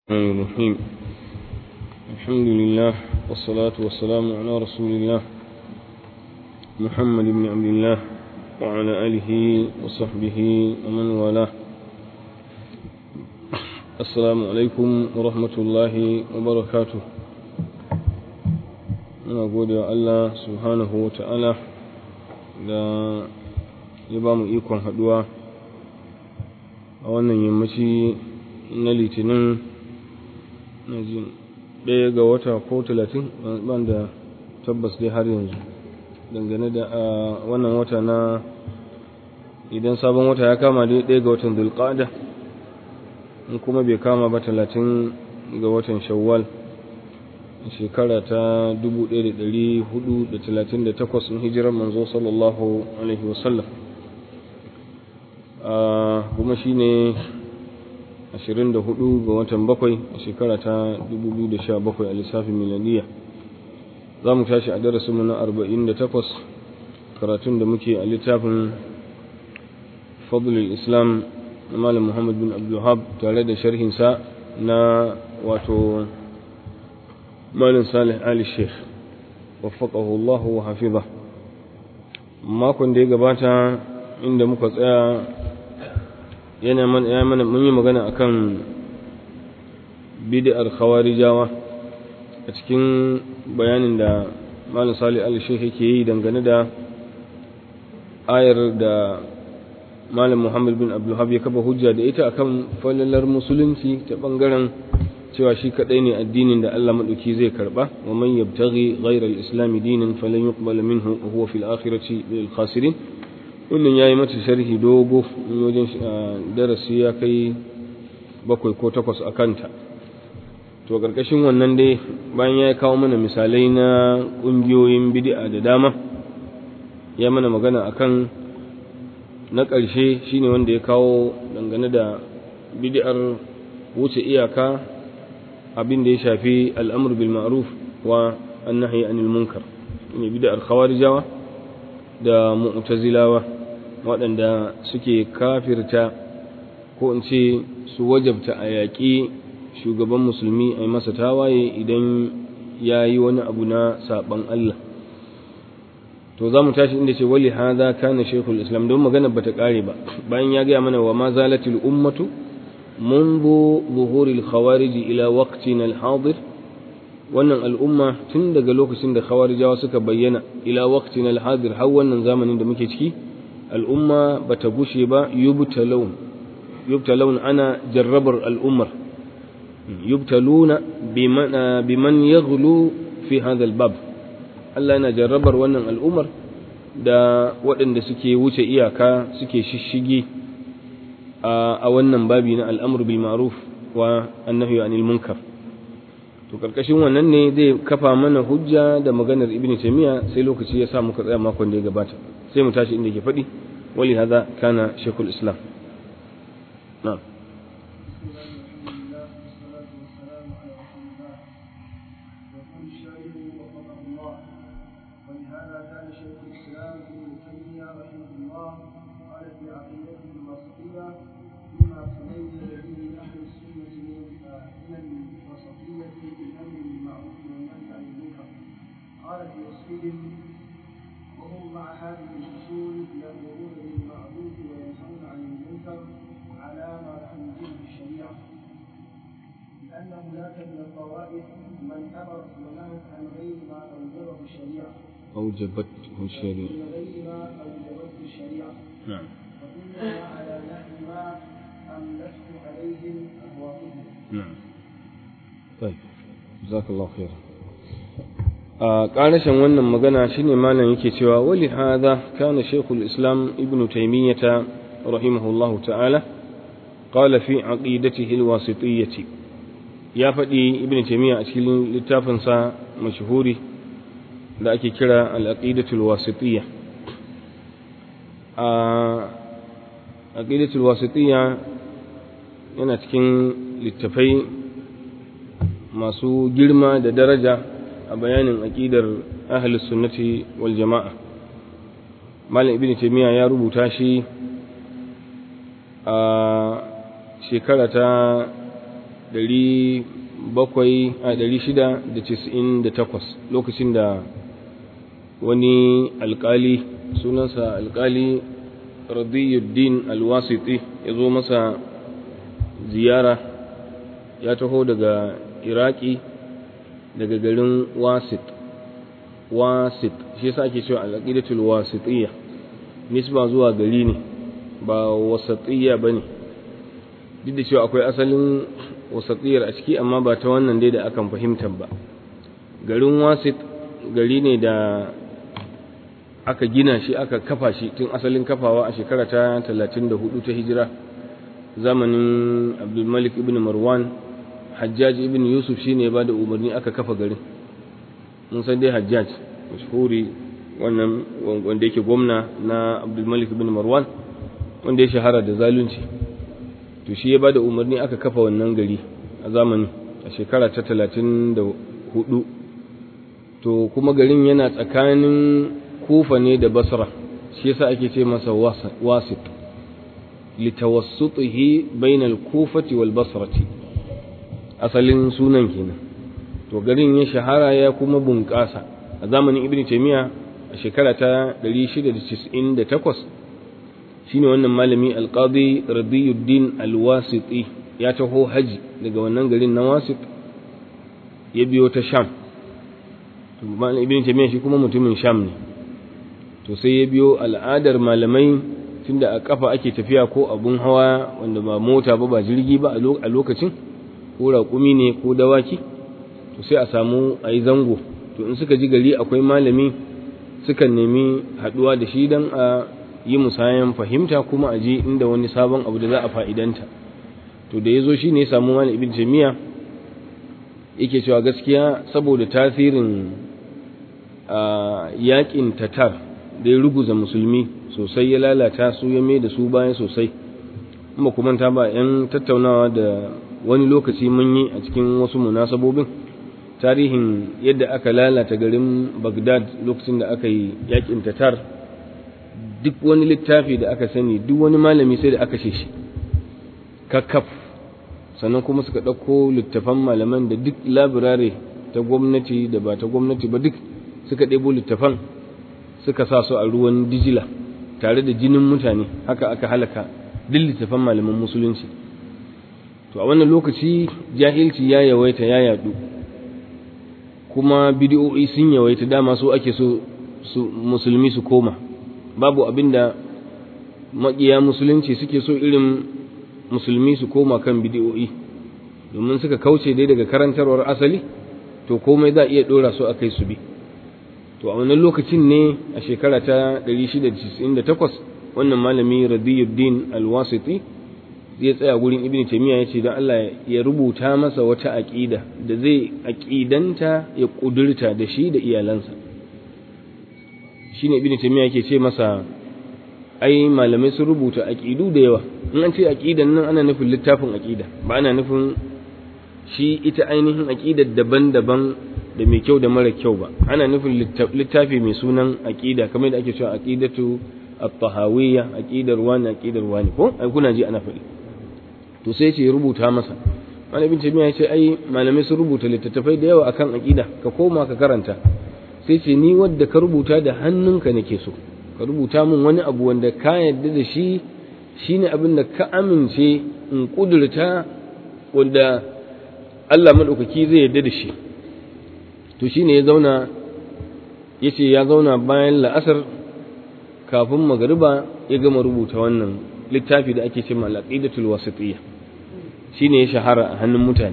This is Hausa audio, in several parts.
الرحمن الرحيم الحمد لله والصلاة والسلام على رسول الله محمد بن عبد الله وعلى آله وصحبه ومن والاه السلام عليكم ورحمة الله وبركاته muna gode wa Allah subhanahu wa ta'ala da ya ba mu ikon haɗuwa a wannan yammaci na litinin na jin ɗaya ga wata ko talatin ban da tabbas dai har yanzu dangane da a wannan wata na idan sabon wata ya kama dai ɗaya ga watan zulƙada in kuma bai kama ba talatin ga watan shawwal shekara ta 1438 in hijirar manzo sallallahu alaihi wasallam kuma shi ne 24 ga watan bakwai a shekara ta 2017 a lissafin milaniya za mu tashi a darasinmu na 48 karatun da muke a littafin fadlul islam na malam muhammad bin abdullahab tare da sharhinsa na wato malam salih ali sheikh waffaqahu Allah wa hafiza makon da ya gabata inda muka tsaya yana mana mun yi magana akan bid'ar khawarijawa a cikin bayanin da malam salih ali sheikh yake yi dangane da ayar da malam muhammad bin abdulhab ya kafa hujja da ita akan falalar musulunci ta bangaren cewa shi kadai ne addinin da Allah madauki zai karba wa man yabtaghi ghayra al-islam dinan falan yuqbal minhu wa huwa fil akhirati lil khasirin wannan yayi mata sharhi dogo wajen darasi ya kai bakwai ko takwas a kanta to karkashin wannan dai bayan ya kawo mana misalai na kungiyoyin bid'a da dama ya mana magana akan na ƙarshe shine wanda ya kawo dangane da bid'ar wuce iyaka abin da ya shafi al'amur bil ma'ruf wa annahi anil munkar ne bid'ar khawarijawa da mu'tazilawa waɗanda suke kafirta ko in ce su wajabta a yaƙi shugaban musulmi a yi masa tawaye idan ya yi wani abu na saɓan Allah to za mu tashi inda ce wali haza kana shekul islam don magana bata ƙare ba bayan ya gaya mana wa ma zalatil ummatu منذ ظهور الخوارج إلى وقتنا الحاضر wannan al'umma tun daga lokacin da khawarijawa suka bayyana ila waqtina al-hadir har wannan zamanin da muke ciki al'umma bata gushe ba yubtalun yubtalun ana jarrabar al'ummar yubtaluna biman biman yaghlu fi hadha al-bab Allah yana jarrabar wannan al'ummar da waɗanda suke wuce iyaka suke shishigi a wannan babi na al'amur bil ma'ruf wa annahi anil munkar to karkashin wannan ne zai kafa mana hujja da maganar ibnu taymiya sai lokaci ya sa muka tsaya makon da ya gabata sai mu tashi inda yake faɗi wali hada kana shaykhul islam na'am وهم مع هذه الأصول يأمرون بالمعروف وينهون عن المنكر على ما تنزله الشريعة لأن هناك من الطوائف من أمر ونهى عن غير ما أوجبه الشريعة أوجبته الشريعة من غير ما أوجبته الشريعة نعم وإنما على نحو ما أملته عليهم أهواؤهم نعم طيب جزاك الله خيرا a ƙarashin wannan magana shine malam yake cewa wali hadha kana shaykhul islam ibnu taymiyah rahimahullahu ta'ala qala fi aqidatihi alwasitiyyah ya faɗi ibnu taymiyah a cikin littafin sa mashhuri da ake kira al-aqidatu alwasitiyyah a aqidatu alwasitiyyah yana cikin littafai masu girma da daraja a bayanin aƙidar ahlus sunnati wal jama'a malam ibnu taymiya ya rubuta shi a shekara ta 698 lokacin da wani alkali sunansa alkali radiyuddin alwasiti ya zo masa ziyara ya taho daga iraki daga garin wasit wasit shi yasa ake cewa al-aqidatul wasitiyya nisba zuwa gari ne ba wasatiyya bane duk da cewa akwai asalin wasatiyar a ciki amma ba ta wannan dai da akan fahimtar ba garin wasit gari ne da aka gina shi aka kafa shi tun asalin kafawa a shekara ta 34 ta hijira zamanin abdulmalik ibn marwan hajjaj ibn yusuf shine ya bada umarni aka kafa garin mun san dai hajjaj mashhuri wannan wanda yake gwamna na abdulmalik ibn marwan wanda ya shahara da zalunci to shi ya bada umarni aka kafa wannan gari a zamani a shekara ta 34 to kuma garin yana tsakanin kufa ne da basra shi yasa ake ce masa wasit litawassutihi bainal kufati wal basrati asalin sunan kenan to garin ya shahara ya kuma bunƙasa a zamanin ibn taymiya a shekara ta 698 shine wannan malami alqadi radiyuddin alwasiti ya taho haji daga wannan garin na wasit ya biyo ta sham to malam ibn taymiya shi kuma mutumin sham ne to sai ya biyo al'adar malamai tunda a kafa ake tafiya ko abun hawa wanda ba mota ba ba jirgi ba a lokacin ko raƙumi ne ko dawaki to sai a samu a yi zango to in suka ji gari akwai malami sukan nemi haɗuwa da shi don a yi musayan fahimta kuma a je inda wani sabon abu da za a fa'idanta to da ya zo shi ne ya samu malam ibn jami'a yake cewa gaskiya saboda tasirin yaƙin tatar da ya ruguza musulmi sosai ya lalata su ya mai da su bayan sosai kuma kuma ta ba 'yan tattaunawa da wani lokaci mun yi a cikin wasu munasabobin tarihin yadda aka lalata garin Baghdad lokacin da aka yi yakin tatar duk wani littafi da aka sani duk wani malami sai da aka ce shi kakkaf sannan kuma suka ɗauko littafan malaman da duk labirare ta gwamnati da ba ta gwamnati ba duk suka ɗebo littafan suka sa su a ruwan dijila tare da jinin mutane haka aka halaka duk littafan malaman musulunci to a wannan lokaci jahilci ya yawaita ya yadu kuma bidiyo'i sun yawaita dama so ake so su musulmi su koma babu abinda maƙiya musulunci suke so irin musulmi su koma kan bidiyo'i domin suka kauce dai daga karantarwar asali to komai za a iya ɗora su a kai su bi to a wannan lokacin ne a shekara ta 698 wannan malami radiyuddin alwasiti zai tsaya gurin ibn taymiya yace dan Allah ya rubuta masa wata aqida da zai aqidanta ya kudurta da shi da iyalansa shine ibn taymiya yake ce masa ai malamai sun rubuta aqidu da yawa in an ce aqidan nan ana nufin littafin aqida ba ana nufin shi ita ainihin aqidar daban-daban da mai kyau da mara kyau ba ana nufin littafi mai sunan aqida kamar da ake cewa aqidatu at-tahawiyya aqidar wani aqidar wani ko ai kuna ji ana faɗi to sai ce rubuta masa wani ibn taymiya ya ce ai malamai sun rubuta littattafai da yawa akan aqida ka koma ka karanta sai ce ni wadda ka rubuta da hannunka nake so ka rubuta min wani abu wanda ka yarda da shi shine abin da ka amince in kudurta wanda Allah madaukaki zai yarda da shi to shine ya zauna yace ya zauna bayan la'asar kafin magariba ya gama rubuta wannan littafi da ake cewa al-aqidatul wasitiyya shine ya shahara a hannun mutane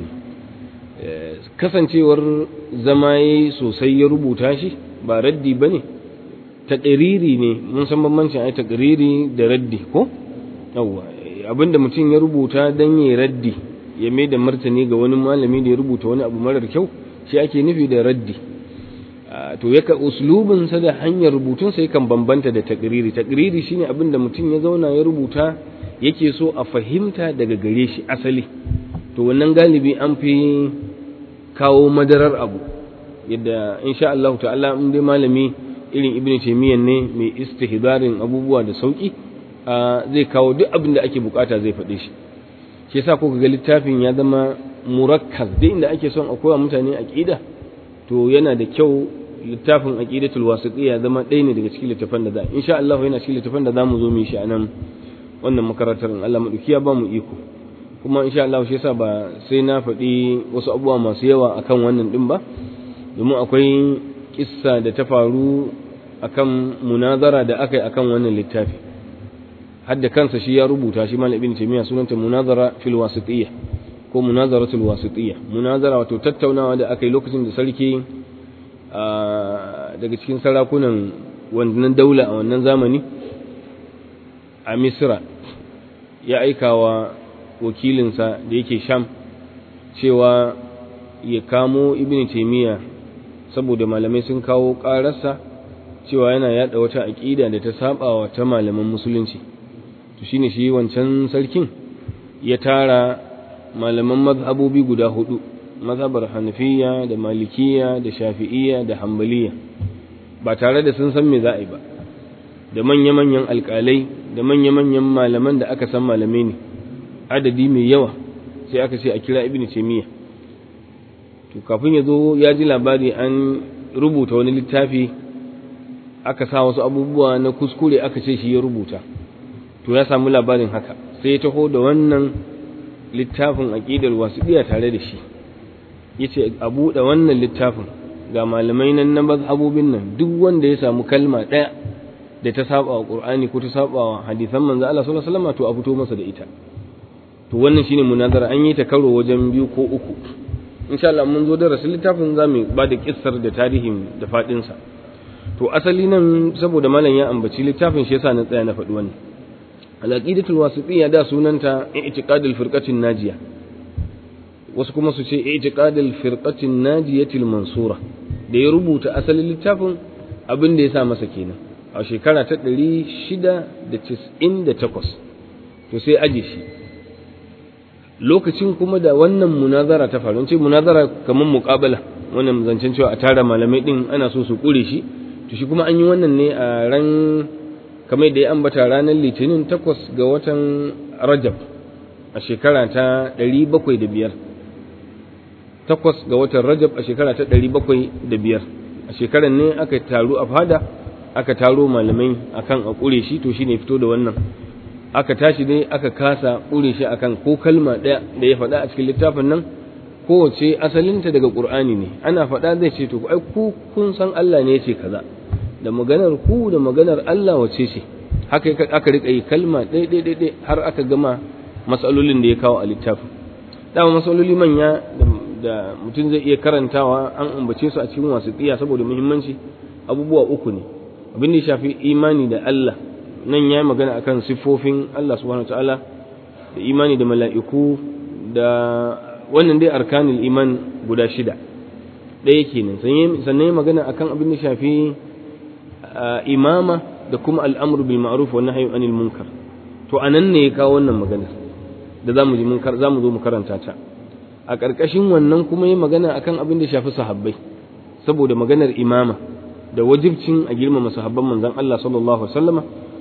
kasancewar zama yayi sosai ya rubuta shi ba raddi bane taqriri ne mun san bambancin ai taqriri da raddi ko yawa abinda mutum ya rubuta dan yayi raddi ya mai da martani ga wani malami da ya rubuta wani abu marar kyau shi ake nufi da raddi to yaka uslubin sa da hanyar rubutun sa yakan bambanta da takriri takriri shine abin da mutum ya zauna ya rubuta yake so a fahimta daga gare shi asali to wannan galibi an fi kawo madarar abu yadda insha Allah ta'ala in dai malami irin ibn taymiyyah ne mai istihdarin abubuwa da sauki zai kawo duk abin da ake bukata zai faɗe shi shi yasa kuka ga littafin ya zama murakkaz duk inda ake son a koya mutane aqida to yana da kyau littafin aqidatul wasitiyya zama ɗaya ne daga cikin littafan da za insha Allah yana cikin littafan da zamu zo mu shi anan wannan makarantar Allah madauki ya ba mu iko kuma insha Allah shi yasa ba sai na faɗi wasu abubuwa masu yawa akan wannan din ba domin akwai kissa da ta faru akan munazara da aka yi akan wannan littafi hadda kansa shi ya rubuta shi malam ibn taymiya sunanta munazara fil wasitiyya ko munazaratul wasitiyya munazara wato tattaunawa da aka yi lokacin da sarki daga cikin sarakunan wannan daula a wannan zamani a misra ya aika wa wakilinsa da yake sham cewa ya kamo ibn taymiya saboda malamai sun kawo ƙararsa cewa yana yada wata aƙida da ta saba wa ta malaman musulunci to shine shi wancan sarkin ya tara malaman mazhabobi guda hudu mazhabar hanafiya da malikiya da shafi'iyya da hambaliya ba tare da sun san me za a yi ba da manya-manyan alƙalai da manya-manyan malaman da aka san malamai ne adadi mai yawa sai aka ce a kira ibn taymiya to kafin ya zo ya ji labari an rubuta wani littafi aka sa wasu abubuwa na kuskure aka ce shi ya rubuta to ya samu labarin haka sai ya taho da wannan littafin aqidar wasiɗiya tare da shi yace a buɗe wannan littafin ga malamai nan na mazhabobin nan duk wanda ya samu kalma ɗaya da ta saba wa qur'ani ko ta saba wa hadisan manzo Allah sallallahu alaihi wasallam to a fito masa da ita to wannan shine munazara an yi ta karo wajen biyu ko uku insha Allah mun zo darasin littafin zamu ba da kissar da tarihin da fadin sa to asali nan saboda malam ya ambaci littafin shi yasa na tsaya na faɗi wannan al-aqidatul wasitiyya da sunanta i'tiqadul firqatin najiya wasu kuma su ce i'tiqadul firqatin najiyatil mansura da ya rubuta asalin littafin abin da ya sa masa kenan a shekara ta 698 to sai aje shi lokacin kuma da wannan munazara ta faru ce munazara kamar muqabala wannan zancen cewa a tara malamai din ana so su kure shi to shi kuma an yi wannan ne a ran kamar da ya ambata ranar litinin takwas ga watan rajab a shekara ta ɗari bakwai da biyar takwas ga watan rajab a shekara ta ɗari bakwai da biyar a shekarar ne aka taru a fada aka taro malamai akan a ƙure shi to shine fito da wannan aka tashi dai aka kasa ƙure shi akan ko kalma ɗaya da ya faɗa a cikin littafin nan kowace asalinta daga ƙur'ani ne ana faɗa zai ce to ai ku kun san Allah ne ya ce kaza da maganar ku da maganar Allah wace ce haka aka rika yi kalma ɗaya ɗaya ɗaya har aka gama matsalolin da ya kawo a littafin dama matsaloli manya da mutum zai iya karantawa an ambace su a cikin wasu tsiya saboda muhimmanci abubuwa uku ne abin da ya shafi imani da Allah nan ya magana akan siffofin Allah subhanahu wataala da imani da mala'iku da wannan dai arkanul iman guda shida ɗaya kenan sannan ya magana akan abin da shafi imama da kuma al'amru bil ma'ruf wa nahyi anil munkar to anan ne ya kawo wannan magana da zamu ji mun zamu zo mu karanta ta a ƙarƙashin wannan kuma yi magana akan abin da shafi sahabbai saboda maganar imama da wajibcin a girmama sahabban manzon Allah sallallahu alaihi wasallama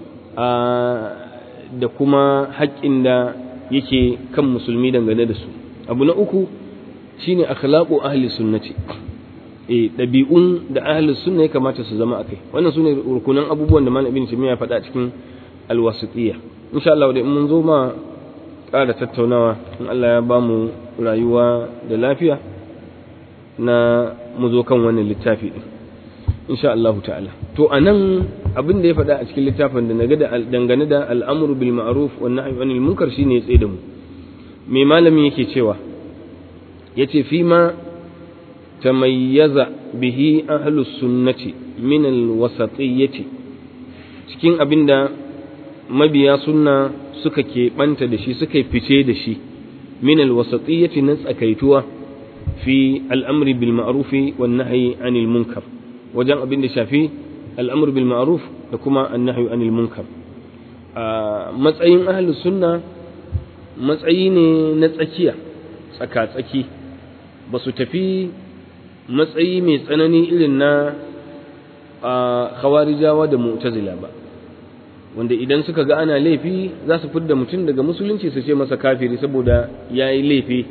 da kuma haƙƙin da yake kan musulmi dangane da su abu na uku shine akhlaqu ahli sunnati eh dabi'un da ahli sunna ya kamata su zama akai wannan sune rukunan abubuwan da malam ibn Taymiyyah ya faɗa cikin alwasitiyya insha Allah da mun zo ma ƙara tattaunawa in Allah ya ba mu rayuwa da lafiya na mu zo kan wannan littafi din insha Allah ta'ala to anan abin da ya faɗa a cikin littafin da naga da dangane da al'amru bil ma'ruf wan nahyi anil munkar shine ya tsaye da mu me malami yake cewa yace fi ma tamayyaza bihi ahlus sunnati min al wasatiyyati cikin abinda mabiya sunna suka keɓanta da shi suka fice da shi min alwasatiyyati na tsakaituwa fi al'amri bil ma'rufi wan nahyi anil munkar wajen abin da shafi al'amru bil ma'ruf da kuma annahyu anil munkar a matsayin ahlus sunna matsayi ne na tsakiya tsaka tsaki ba su tafi matsayi mai tsanani irin na khawarijawa da mu'tazila ba wanda idan suka ga ana laifi za su fidda mutum daga musulunci su ce masa kafiri saboda ya yi laifi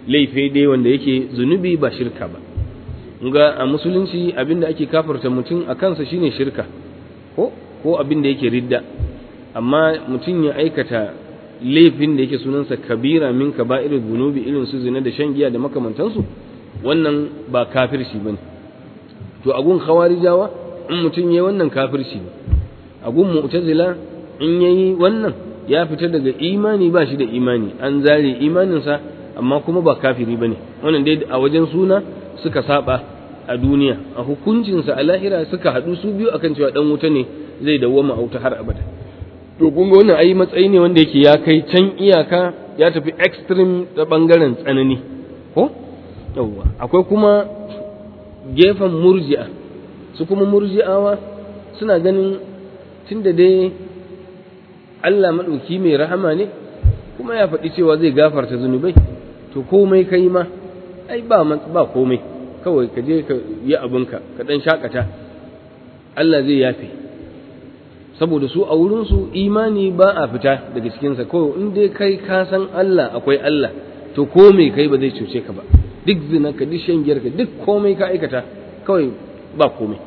laifi dai wanda yake zunubi ba shirka ba ga a musulunci abinda ake kafarta mutum a kansa shine shirka ko ko abinda yake ridda amma mutum ya aikata laifin da yake sunansa kabira min kaba'irul zunubi irin su zina da shan giya da makamantansu wannan ba kafirci bane to agun khawarijawa in mutum yayi wannan kafirci ne agun mu'tazila in yayi wannan ya fita daga imani ba shi da imani an zare imaninsa amma kuma ba kafiri bane wannan dai a wajen suna suka saba a duniya a hukuncinsa a lahira suka haɗu su biyu akan cewa dan wuta ne zai dawwama a wuta har abada to kun ga wannan ai matsayi ne wanda yake ya kai can iyaka ya tafi extreme ta bangaren tsanani ko yawwa akwai kuma gefen murji'a su kuma murji'awa suna ganin tunda dai Allah maɗauki mai rahama ne kuma ya faɗi cewa zai gafarta zunubai to komai kai ma ai ba ba komai kawai ka je ka yi abinka ka ɗan shakata Allah zai yafe saboda su a wurinsu imani ba a fita daga cikinsa kawai in dai kai ka san Allah akwai Allah to komai kai ba zai cuce ka ba duk zina ka duk shan ka duk komai ka aikata kawai ba komai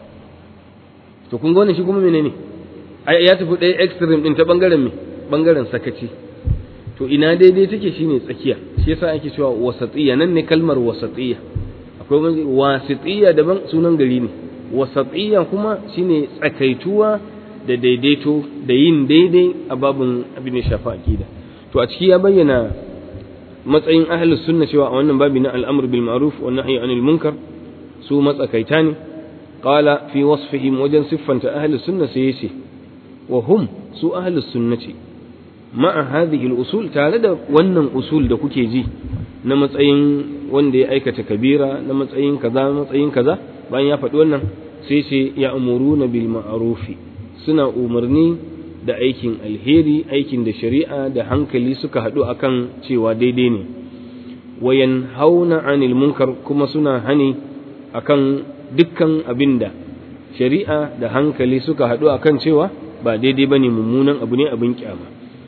to kun ga wannan shi kuma menene ai ya tafi ɗaya extreme din ta bangaren me bangaren sakaci to ina daidai take shine tsakiya shi yasa ake cewa wasatiyya nan ne kalmar wasatiyya akwai wasatiyya daban sunan gari ne wasatiyya kuma shine tsakaituwa da daidaito da yin daidai a babin abin da shafa aqida to a ciki ya bayyana matsayin ahlus sunna cewa a wannan babi na al'amr bil ma'ruf wa nahyi anil munkar su matsakaita ne qala fi wasfihim wajen siffanta ahlus sunna sai yace wa hum su ahlus sunnati ma'a hadhihi al usul tare da wannan usul da kuke ji na matsayin wanda ya aikata kabira na matsayin kaza matsayin kaza bayan ya faɗi wannan sai ce ya umuruna bil ma'rufi suna umarni da aikin alheri aikin da shari'a da hankali suka haɗu akan cewa daidai ne wayan hauna anil munkar kuma suna hani akan dukkan abin da shari'a da hankali suka haɗu akan cewa ba daidai bane mummunan abu ne abin kyama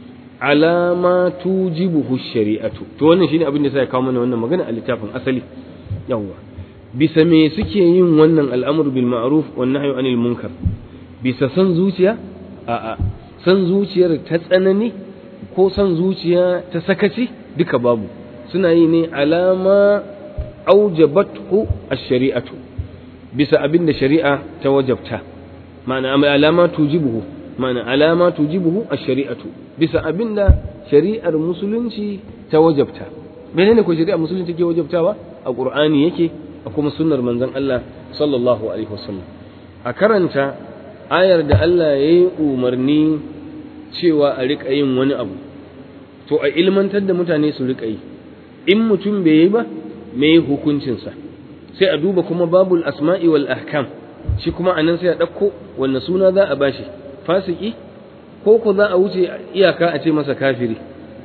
alama tujibuhu shari'atu to wannan shine abin da sai kawo mana wannan magana a littafin asali yawwa bisa me suke yin wannan al'amru bil ma'ruf wan nahyu anil munkar bisa san zuciya a'a san zuciyar ta tsanani ko san zuciya ta sakaci duka babu suna yi ne alama aujabathu ash-shari'atu bisa abin da shari'a ta wajabta ma'ana alama tujibuhu ma'ana alama tujibuhu ash-shari'atu bisa abin da shari'ar musulunci ta wajabta menene ko shari'ar musulunci ke wajabtawa a qur'ani yake a kuma sunnar manzon Allah sallallahu alaihi wasallam a karanta ayar da Allah ya yi umarni cewa a riƙa yin wani abu to a ilmantar da mutane su riƙa yi in mutum bai yi ba me hukuncinsa sai a duba kuma babul asma'i wal ahkam shi kuma anan sai a ɗauko wanne suna za a bashi fasiki ko ko za a wuce iyaka a ce masa kafiri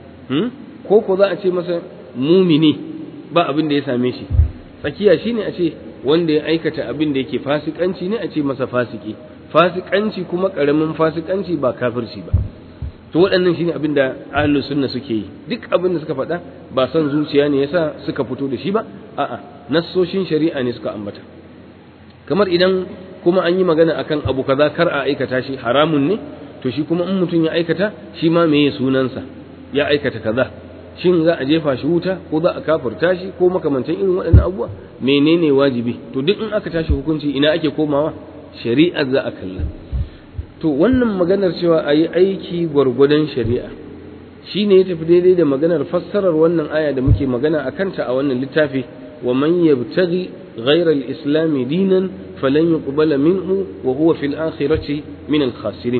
ko ko za a ce masa mumini ba abin da ya same shi tsakiya shine a ce wanda ya aikata abin da yake fasikanci ne a ce masa fasiki fasikanci kuma karamin fasikanci ba kafirci ba to waɗannan shine abin da ahlus sunna suke yi duk abin da suka faɗa ba son zuciya ne yasa suka fito da shi ba a'a nassoshin shari'a ne suka ambata kamar idan kuma an yi magana akan abu kaza kar a aikata shi haramun ne to shi kuma in mutum ya aikata shi ma meye sunansa ya aikata kaza shin za a jefa shi wuta ko za a kafirta shi ko makamantan irin waɗannan abubuwa menene wajibi to duk in aka tashi hukunci ina ake komawa shari'ar za a kalla to wannan maganar cewa a yi aiki gwargwadon shari'a shi ne ya tafi daidai da maganar fassarar wannan aya da muke magana a kanta a wannan littafi wa man yabtaghi ghayra al-islam dinan falan yuqbala minhu wa huwa fil akhirati min al-khasirin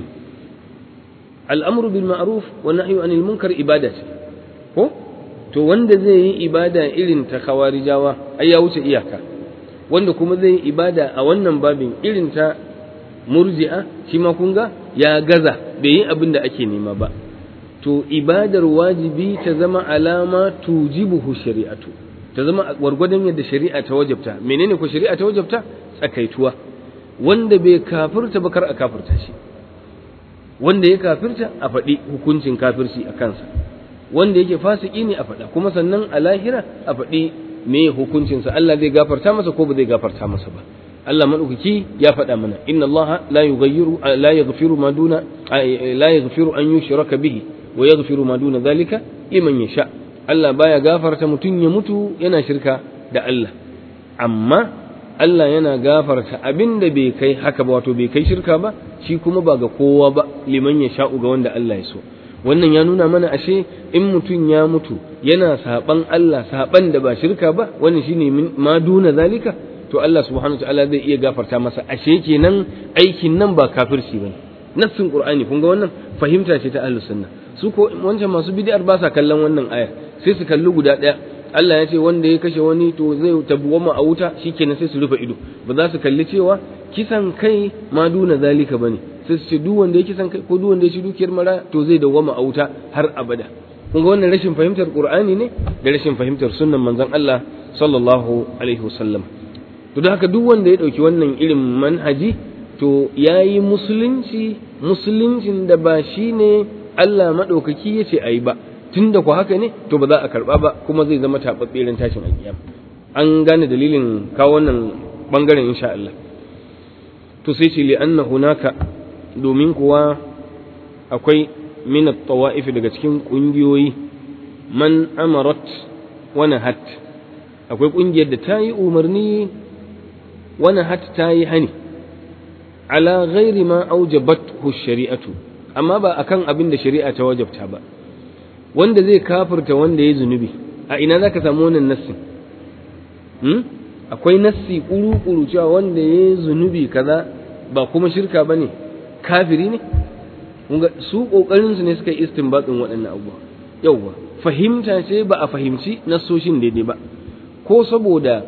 al-amru bil ma'ruf wa nahyu anil munkar ibada ce ko to wanda zai yi ibada irin ta khawarijawa ai ya wuce iyaka wanda kuma zai yi ibada a wannan babin irin ta murji'a shi ma kun ga ya gaza bai yi abin da ake nema ba to ibadar wajibi ta zama alama tujibuhu shari'atu ta zama gwargwadon yadda shari'a ta wajabta menene ko shari'a ta wajabta tsakaituwa wanda bai kafirta ba kar a kafirta shi wanda ya kafirta a faɗi hukuncin kafirci a kansa wanda yake fasiki ne a faɗa kuma sannan a lahira a faɗi me hukuncinsa Allah zai gafarta masa ko ba zai gafarta masa ba Allah madaukaki ya faɗa mana inna Allah la yughayyiru la yaghfiru ma duna la yaghfiru an yushraka bihi wa yaghfiru ma duna zalika liman yasha Allah baya gafarta mutum ya mutu yana shirka da Allah amma Allah yana gafarta abin da bai kai haka ba wato bai kai shirka ba shi kuma ba ga kowa ba liman ya sha'u ga wanda Allah ya so wannan ya nuna mana ashe in mutum ya mutu yana saban Allah saban da ba shirka ba wannan shine ma duna zalika to Allah subhanahu wataala zai iya gafarta masa ashe kenan aikin nan ba kafirci bane nassin qur'ani kun ga wannan fahimta ce ta ahlus sunna su ko wancan masu bid'ar ba sa kallon wannan ayar sai su kalli guda daya Allah ya ce wanda ya kashe wani to zai tabuwama a wuta shikenan sai su rufe ido ba za su kalli cewa kisan kai ma duna zalika bane sai su ce duk wanda ya kisan kai ko duk wanda ya ci dukiyar mara to zai dawwama a wuta har abada kun ga wannan rashin fahimtar qur'ani ne da rashin fahimtar sunnan manzon Allah sallallahu alaihi wasallam to da haka duk wanda ya dauki wannan irin manhaji to yayi musulunci musuluncin da ba shine Allah madaukaki yace ayi ba tunda ku haka ne to ba za a karba ba kuma zai zama tababbe ran tashin alkiyama an gane dalilin kawo wannan bangaren insha Allah to sai ce li anna hunaka domin kuwa akwai min at-tawa'if daga cikin kungiyoyi man amarat wa nahat akwai kungiyar da ta yi umarni wa nahat ta yi hani ala ghairi ma aujabathu shari'atu amma ba akan abin da shari'a ta wajabta ba wanda zai kafirta wanda ya zunubi a ina za ka samu wannan nassin hmm? akwai nassi kuru-kuru cewa wanda ya zunubi kaza ba kuma shirka ba ne kafiri ne su ƙoƙarinsu ne suka yi istinbatsin waɗannan abubuwa yauwa fahimta ce ba a fahimci nassoshin daidai ba ko saboda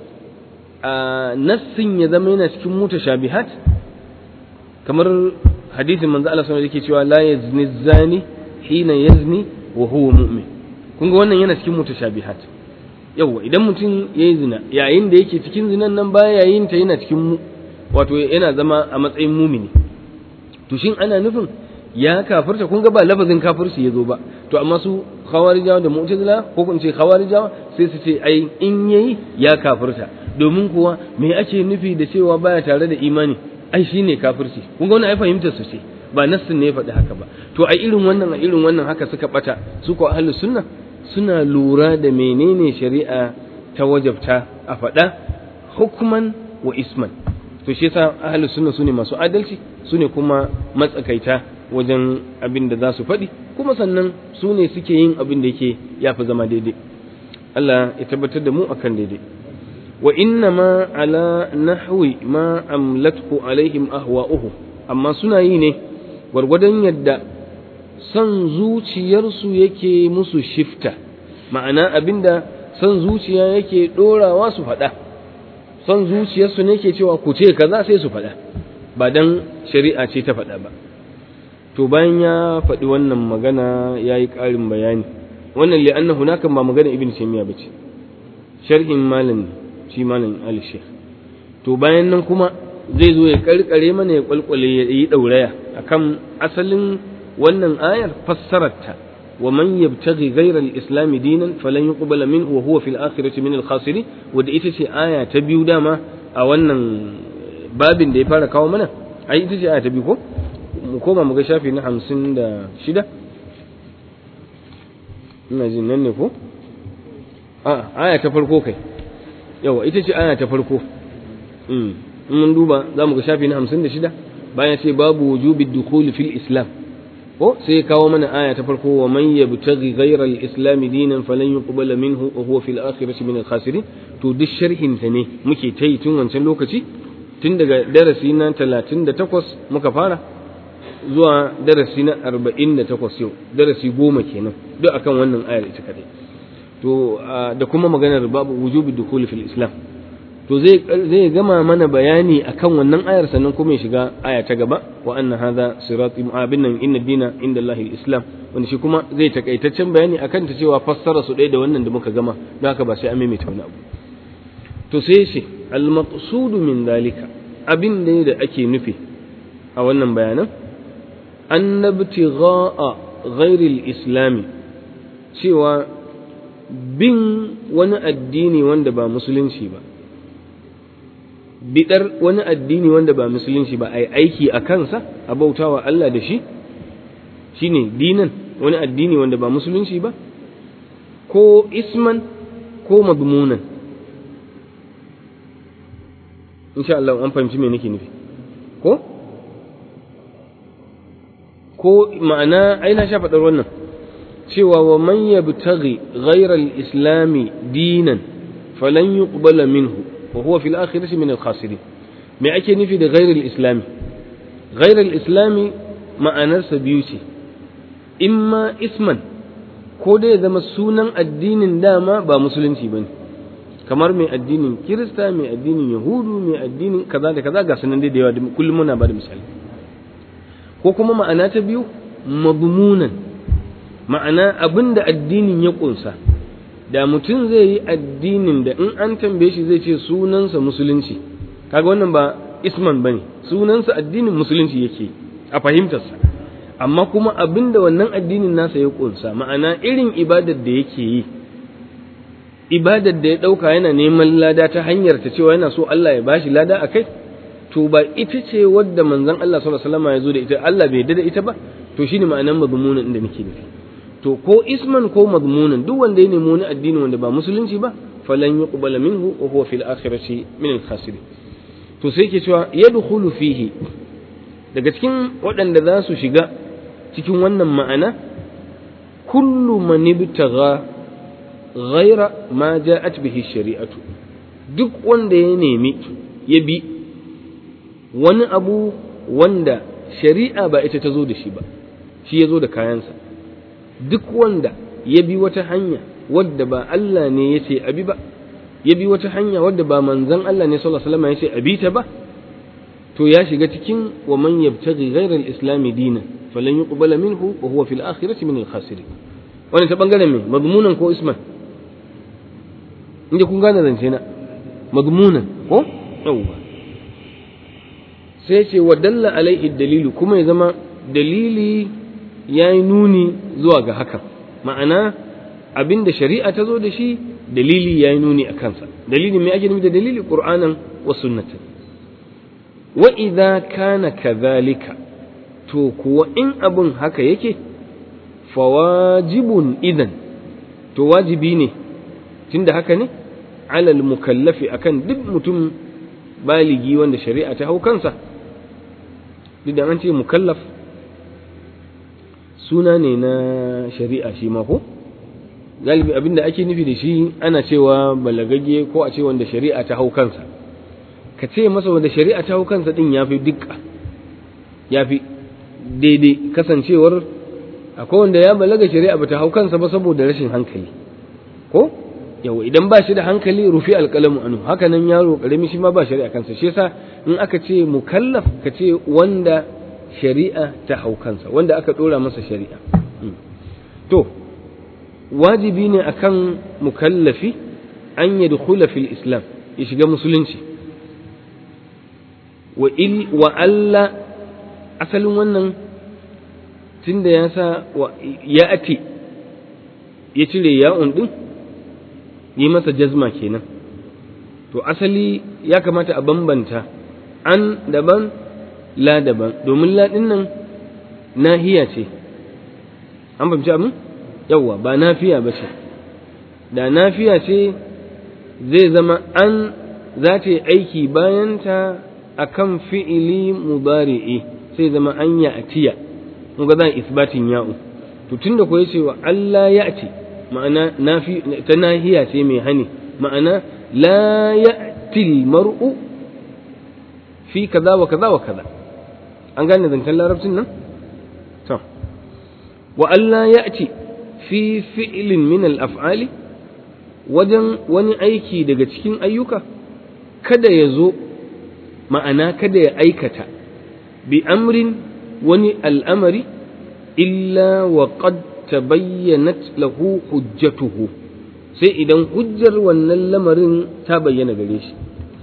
a nassin ya zama yana cikin mutashabihat kamar hadisin manzo Allah sallallahu alaihi cewa la yazni zani hina yazni wa huwa mu'min kun ga wannan yana cikin mutashabihat yawa idan mutum yayi zina yayin da yake cikin zinan nan baya yayin ta yana cikin wato yana zama a matsayin mumini to shin ana nufin ya kafirta kun ga ba lafazin kafirci ya zo ba to amma su khawarijawa da mu'tazila ko kun ce khawarijawa sai su ce ai in yayi ya kafirta domin kuwa me ake nufi da cewa baya tare da imani ai shine kafirci kun ga wannan ai fahimtar su ce ba nassin ne ya faɗi haka ba to a irin wannan a irin wannan haka suka bata su ko ahlus sunna suna lura da menene shari'a ta wajabta a faɗa hukman wa isman to shi yasa ahlus sunna sune masu adalci sune kuma matsakaita wajen abin da za su faɗi kuma sannan su ne suke yin abin da yake ya fi zama daidai Allah ya tabbatar da mu akan daidai wa inna ma ala nahwi ma amlatku alaihim ahwa'uhu amma suna yi ne gwargwadon yadda son zuciyarsu yake musu shifta ma'ana abinda son zuciya yake ɗorawa su faɗa son zuciyarsu ne ke cewa ku ce kaza sai su faɗa ba dan shari'a ce ta faɗa ba to bayan ya faɗi wannan magana ya yi ƙarin bayani wannan li'anna hunakan ba magana ibn taymiya bace sharhin malam shi malam ali sheikh to bayan nan kuma zai zo ya karkare mana ya kwalkwale ya yi dauraya akan asalin wannan ayar fassararta wa man yabtaghi ghayra al-islam dinan falan yuqbala minhu wa huwa fil akhirati min al-khasirin wanda ita ce aya ta biyu dama a wannan babin da ya fara kawo mana ai ita ce aya ta biyu ko mu koma mu ga shafi na hamsin da shida ina jin nan ne ko a aya ta farko kai yawa ita ce aya ta farko in mun duba za mu ga shafi na hamsin da shida bayan ce babu wujubi dukhuli fil islam ko sai kawo mana aya ta farko wa man yabtaghi ghayra al-islam dinan falan yuqbala minhu wa huwa fil akhirati min al-khasirin to duk sharhin ta ne muke ta yi tun wancan lokaci tun daga darasi na 38 muka fara zuwa darasi na arba'in da takwas yau darasi goma kenan duk akan wannan ayar ita kadai to da kuma maganar babu wujubi dukuli fil islam to zai zai gama mana bayani akan wannan ayar sannan kuma ya shiga aya ta gaba wa anna hadha sirati mu'abin nan inna dina inda allahi islam wanda shi kuma zai takaitaccen bayani akan ta cewa fassara su ɗaya da wannan da muka gama don haka ba sai an maimaita wani abu to sai shi al maqsudu min dalika abin da ake nufi a wannan bayanan أن ابتغاء غير الإسلام cewa bin wani addini wanda ba musulunci ba bidar wani addini wanda ba musulunci ba a yi aiki a kansa a bautawa Allah da shi shine dinan wani addini wanda ba musulunci ba ko isman ko madmunan insha Allah an fahimci me nake nufi ko ko ma'ana ai na sha faɗar wannan cewa wa man yabtaghi ghayra al-islami dinan falan yuqbala minhu wa huwa fil akhirati min al-khasirin me ake nufi da ghayra al-islami ghayra al-islami ma'anarsa biyu ce imma isman ko dai ya zama sunan addinin dama ba musulunci bane kamar mai addinin kirista mai addinin yahudu mai addinin kaza da kaza ga sunan dai da yawa kullum muna ba da misali ko kuma ma'ana ta biyu madmunan ma'ana abin da addinin ya kunsa da mutum zai yi addinin da in an tambaye shi zai ce sunansa musulunci kaga wannan ba isman bane sunansa addinin musulunci yake a fahimtarsa amma kuma abin da wannan addinin nasa ya kunsa ma'ana irin ibadar da yake yi ibadar da ya ɗauka yana neman lada ta hanyar ta cewa yana so Allah ya bashi lada a kai to ba ita ce wadda manzon Allah sallallahu alaihi wasallam ya zo da ita Allah bai yarda da ita ba to shine ma'anar mazmunan inda nake nufi to ko isman ko mazmunan duk wanda ya nemi wani addini wanda ba musulunci ba falan yuqbala minhu wa huwa fil akhirati min al khasirin to sai ke cewa yadkhulu fihi daga cikin waɗanda za su shiga cikin wannan ma'ana kullu man ibtagha ghaira ma ja'at bihi shari'atu duk wanda ya nemi ya bi wani abu wanda shari'a ba ita ta zo da shi ba shi ya zo da kayansa duk wanda ya bi wata hanya wadda ba Allah ne ya ce abi ba ya bi wata hanya wadda ba manzon Allah ne sallallahu alaihi wasallam ya ce abi ta ba to ya shiga cikin wa man yabtaghi ghayra al-islam dinan falan yuqbala minhu wa huwa fil akhirati min al-khasirin wannan ta bangaren me madmunan ko isman inda kun gane zance na madmunan ko yawwa sai ce wa dalla alaihi dalilu kuma ya zama dalili ya yi nuni zuwa ga haka ma'ana abinda shari'a ta zo da shi dalili ya yi nuni a kansa dalili mai ake nufi da dalili qur'anan wa sunnatan wa idza kana kadhalika to kuwa in abun haka yake fawajibun idan to wajibi ne tunda haka ne alal mukallafi akan duk mutum baligi wanda shari'a ta hau kansa duk da an ce mukallaf suna ne na shari'a shi ma ko galibi abinda ake nufi da shi ana cewa balagagge ko a ce wanda shari'a ta hau kansa ka ce masa wanda shari'a ta hau kansa din ya fi dukka ya fi daidai kasancewar akwai wanda ya balaga shari'a bata hau kansa ba saboda rashin hankali ko yawa idan ba shi da hankali rufi alƙalamu anu haka nan yaro ƙarami shi ma ba shari'a kansa shi yasa in aka ce mukallaf ka ce wanda shari'a ta hau kansa wanda aka ɗora masa shari'a to wajibi ne akan mukallafi an yadkhula fil islam ya shiga musulunci wa il wa alla asalin wannan tunda ya sa ya ati ya cire ya'un din yi masa jazma kenan to asali ya kamata a bambanta an daban la daban domin la din nan nahiya ce an fahimci abin yawwa ba nafiya ba ce da nafiya ce zai zama an za ta yi aiki bayanta a kan fi'ili mubari'i sai zama an ya atiya mun ga zan isbatin ya'u to tunda ko yace wa Allah ya ati ma'ana nafi ta nahiya ce mai hani ma'ana la ya'ti mar'u fi kaza wa kaza wa kaza an gane zancen larabcin nan to wa Allah ya'ti fi fi'lin min al-af'ali wajen wani aiki daga cikin ayyuka kada ya zo ma'ana kada ya aikata bi amrin wani al'amari illa wa qad tabayyanat lahu hujjatuhu sai idan hujjar wannan lamarin ta bayyana gare shi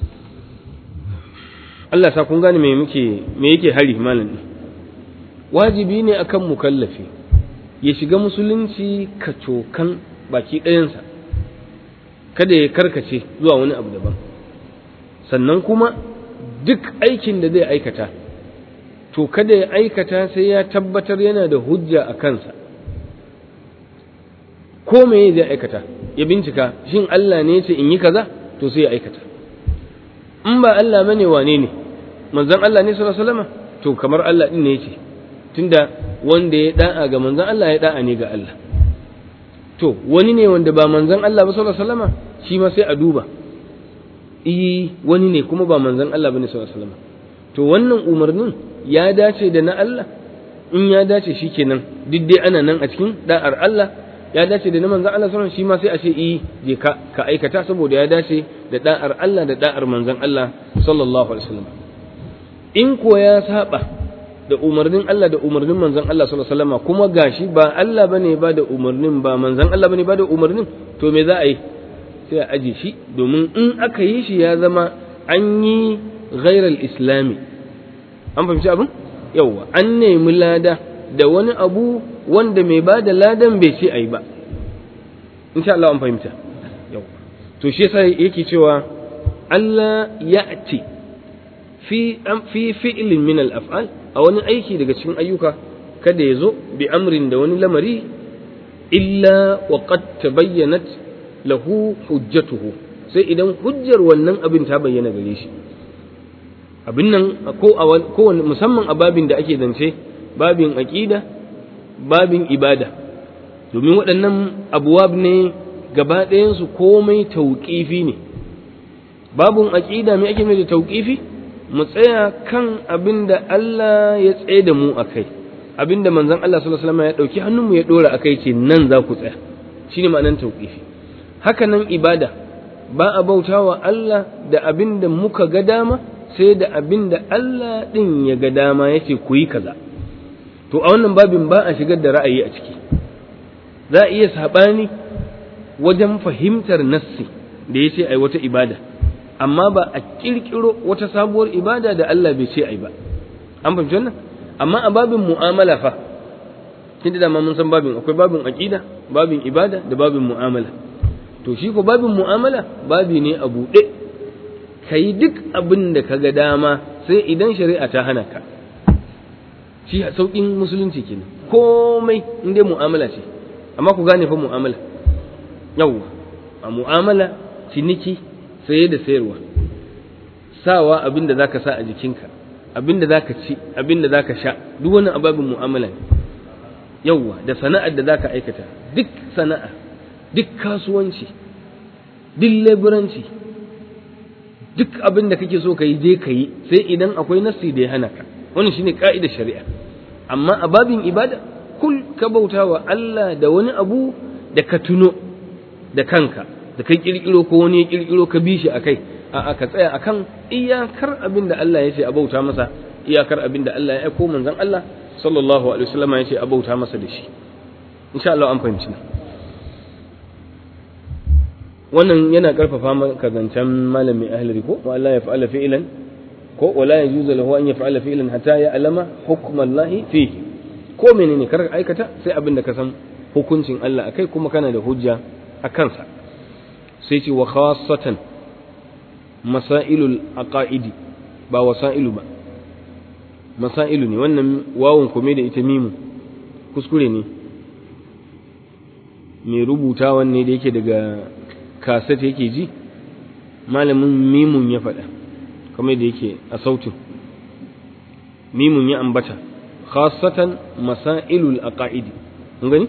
Allah sa kun gane me muke me yake hari malam wajibi ne akan mukallafi ya shiga musulunci kacokan baki ɗayansa kada ya karkace zuwa wani abu daban sannan kuma duk aikin da zai aikata to kada ya aikata sai ya tabbatar yana da hujja a kansa ko me zai aikata ya bincika shin Allah ne ce in yi kaza to sai ya aikata in ba Allah bane wane ne manzon Allah ne sallallahu alaihi wasallam to kamar Allah din ne yace tunda wanda ya da'a ga manzon Allah ya da'a ne ga Allah to wani ne wanda ba manzon Allah ba sallallahu alaihi wasallam shi ma sai a duba eh wani ne kuma ba manzon Allah bane sallallahu alaihi wasallam to wannan umarnin ya dace da na Allah in ya dace shikenan duk dai ana nan a cikin da'ar Allah ya dace da na manzon Allah sallallahu shi ma sai a ce eh je ka ka aikata saboda ya dace da da'ar Allah da da'ar manzon Allah sallallahu alaihi wasallam in ko ya saba da umarnin Allah da umarnin manzon Allah sallallahu alaihi wasallam kuma gashi ba Allah bane ba da umarnin ba manzon Allah bane ba da umarnin to me za a yi sai a aje shi domin in aka yi shi ya zama an yi ghairal islami an fahimci abin yauwa an nemi lada da wani abu wanda mai ba da ladan bai ce ai ba insha Allah an fahimta yauwa to shi yasa yake cewa Allah ya'ti fi fi fi'lin min al-af'al a wani aiki daga cikin ayyuka kada ya zo bi amrin da wani lamari illa wa qad tabayyanat lahu hujjatuhu sai idan hujjar wannan abin ta bayyana gare shi abin nan ko ko musamman a babin da ake zance babin aqida babin ibada domin waɗannan abuwab ne gaba ɗayansu komai tauƙifi ne babun aqida me ake mai da tauƙifi mu tsaya kan abin da Allah ya tsaye da mu a kai abin da manzon Allah sallallahu alaihi wasallam ya ɗauki hannunmu ya ɗora a kai ce nan za ku tsaya shine ma'anar tauƙifi haka nan ibada ba a bauta wa Allah da abin da muka ga dama sai da abin da Allah ɗin ya ga dama ya ce ku yi kaza to a wannan babin ba a shigar da ra'ayi a ciki za a iya saɓani wajen fahimtar nassi da ya ce ai wata ibada amma ba a ƙirƙiro wata sabuwar ibada da Allah bai ce ai ba an fahimci wannan amma a babin mu'amala fa kin da mun san babin akwai babin aqida babin ibada da babin mu'amala to shi ko babin mu'amala babi ne a buɗe ka yi duk abin da ka ga dama sai idan shari'a ta hana ka shi sauƙin musulunci kenan komai in dai mu'amala ce amma ku gane fa mu'amala yawwa a mu'amala ciniki saye da sayarwa sawa abin da zaka sa a jikinka abin da zaka ci abin da zaka sha duk wannan ababin mu'amala ne yawwa da sana'ar da zaka aikata duk sana'a duk kasuwanci duk leburanci duk abin da kake so ka yi je ka yi sai idan akwai nassi da ya hana ka wannan shine ka'idar shari'a amma a babin ibada kul ka bauta wa Allah da wani abu da ka tuno da kanka da kai kirkiro ko wani ya kirkiro ka bi shi akai a'a ka tsaya akan iyakar abin da Allah ya ce a bauta masa iyakar abin da Allah ya aiko manzon Allah sallallahu alaihi wasallam ya ce a bauta masa da shi insha Allah an fahimci wannan yana karfafa maka zancen malamin ahlari ko wa Allah ya fa'ala fi'lan ko wala yajuzu lahu an yaf'ala fi'lan hatta ya alama hukmallahi fi ko menene kar aikata sai abin da ka san hukuncin Allah akai kuma kana da hujja a kansa sai ce wa khassatan masailul aqaidi ba wasailu ba masailu ne wannan wawun kome da ita mimu kuskure ne mai rubutawan ne da yake daga kaset yake ji malamin mimun ya faɗa kamar da yake a sautin mimun ya ambata khasatan masailul aqaidi kun gani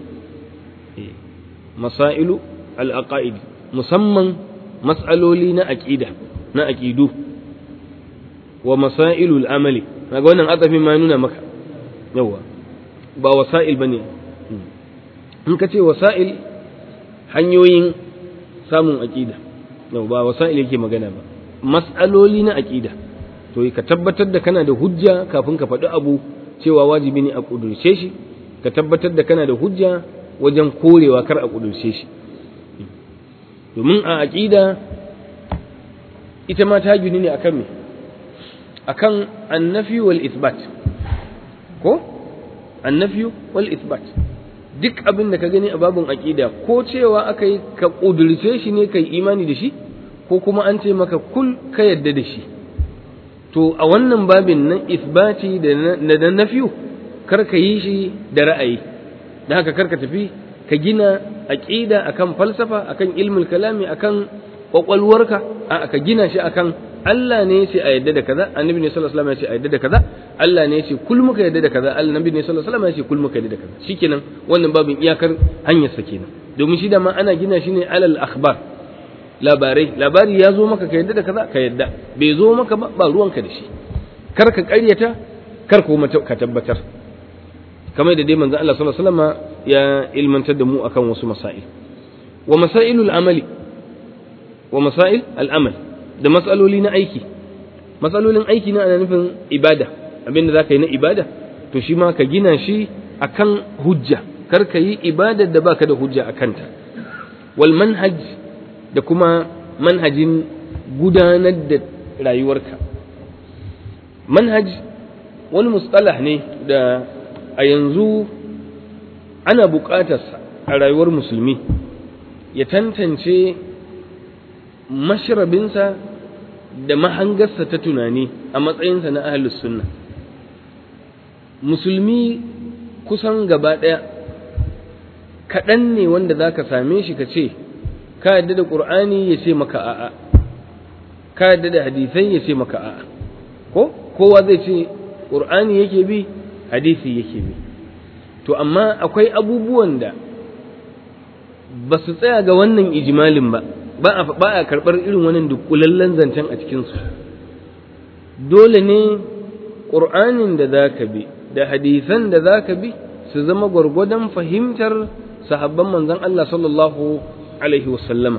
masailu al aqaidi musamman mas'aloli na aqida na aqidu wa masailul amali kaga wannan azafin ma nuna maka yawa ba wasail bane in ka ce wasa'il hanyoyin samun aƙida yau ba wasa'il yake magana ba mas'aloli na aƙida to ka tabbatar da kana da hujja kafin ka faɗi abu cewa wajibi ne a ƙudurce shi ka tabbatar da kana da hujja wajen korewa kar a ƙudurce shi domin a aƙida ita ma ta gini ne akan me akan annafi wal isbat ko annafi wal isbat duk abin da ka gani a babin aqida ko cewa aka yi ka kudurce shi ne kai imani da shi ko kuma an ce maka kul ka yadda da shi to a wannan babin nan isbati da na nafiyu kar ka yi shi da ra'ayi da haka kar ka tafi ka gina aqida akan falsafa akan ilmul kalami akan kwakwalwarka a ka gina shi akan Allah ne ya ce a yadda da kaza annabi ne sallallahu alaihi wasallam ya ce a yadda da kaza Allah ne ya ce kul muka yadda da kaza annabi ne sallallahu alaihi wasallam ya ce kul muka yadda da kaza shikenan wannan babin iyakar hanyar sa kenan domin shi da ma ana gina shi ne alal akhbar labarai labari ya zo maka ka yadda da kaza ka yadda bai zo maka ba ba ruwanka da shi kar ka ƙaryata kar kuma ka tabbatar kamar da dai manzon Allah sallallahu alaihi wasallam ya ilmantar da mu akan wasu masail wa masailul amali wa masail al-amal da matsaloli na aiki matsalolin aiki na ana nufin ibada abinda zaka yi na ibada to shi ma ka gina shi akan hujja kar ka yi ibadar da baka da hujja a kanta wal manhaj da kuma manhajin gudanar da rayuwarka manhaj wani mustalah ne da a yanzu ana buƙatarsa a rayuwar musulmi ya tantance mashrabinsa da mahangarsa ta tunani a matsayinsa na ahlus sunna musulmi kusan gaba ɗaya kaɗan ne wanda za ka same shi ka ce ka yadda da ƙur'ani ya ce maka a'a ka yadda da hadisai ya ce maka a'a ko kowa zai ce ƙur'ani yake bi hadisi yake bi to amma akwai abubuwan da ba su tsaya ga wannan ijimalin ba ba a karɓar irin wannan dukkulallen zancen a cikinsu dole ne ƙur'anin da za ka bi da hadisan da za ka bi su zama gwargwadon fahimtar sahabban manzon Allah sallallahu alaihi wasallama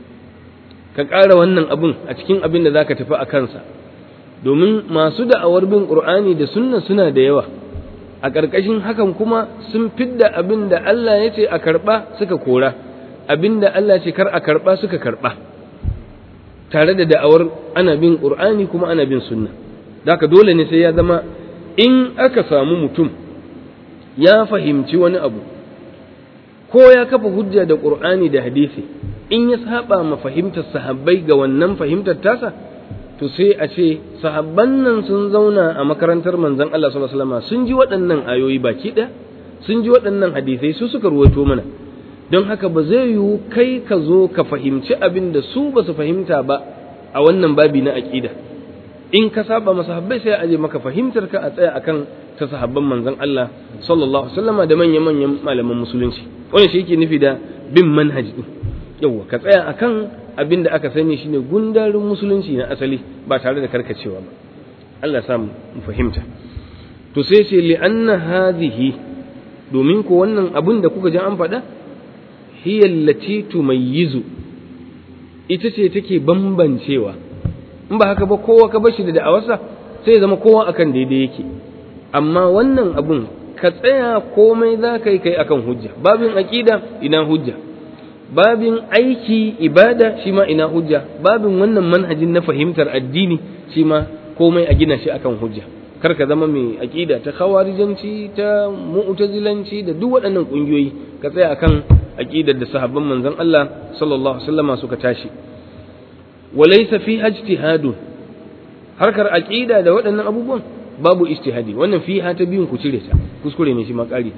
ka ƙara wannan abun a cikin abin da za ka tafi a kansa domin masu da'awar bin ƙur'ani da sunna suna da yawa a ƙarƙashin hakan kuma sun fidda abin da Allah ya ce a karɓa suka kora abin da Allah ce kar a karɓa suka karɓa tare da da'awar ana bin ƙur'ani kuma ana bin sunna da dole ne sai ya zama in aka samu mutum ya fahimci wani abu ko ya kafa hujja da ƙur'ani da hadisi in ya saba ma fahimtar sahabbai ga wannan fahimtar tasa to sai a ce sahabban nan sun zauna a makarantar manzon Allah sallallahu alaihi wasallam sun ji waɗannan ayoyi baki ɗaya sun ji waɗannan hadisai su suka ruwaito mana don haka ba zai yiwu kai ka zo ka fahimci abin da su ba su fahimta ba a wannan babi na aƙida in ka saba masa sahabbai sai a aje maka fahimtar ka a tsaya akan ta sahabban manzon Allah sallallahu alaihi wasallama da manyan manyan malaman musulunci wannan shi yake nufi da bin manhaji din yawa ka tsaya akan abin da aka sani shine gundarin musulunci na asali ba tare da karkacewa ba Allah ya mu fahimta to sai ce li anna hadhihi domin ko wannan abin da kuka ji an faɗa hiya allati tumayyizu ita ce take bambancewa in ba haka ba kowa ka bashi da da'awarsa sai ya zama kowa akan daidai yake amma wannan abun ka tsaya komai za ka yi kai akan hujja babin aqida ina hujja babin aiki ibada shi ma ina hujja babin wannan manhajin na fahimtar addini shi ma komai a gina shi akan hujja kar ka zama mai aqida ta khawarijanci ta mu'tazilanci da duk waɗannan ƙungiyoyi ka tsaya akan aqidar da sahabban manzon Allah sallallahu alaihi wasallama suka tashi walaysa fi ijtihadun harkar aqida da waɗannan abubuwan babu ijtihadi wannan fiha ta biyun ku cire ta kuskure ne shi ma ƙari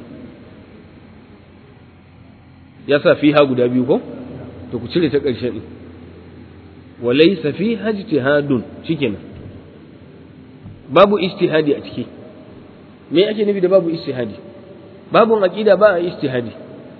ya sa fiha guda biyu ko to ku cire ta ƙarshe din walaysa fiha ijtihadun shikenan babu ijtihadi a ciki me ake nufi da babu ijtihadi babun aqida ba a ijtihadi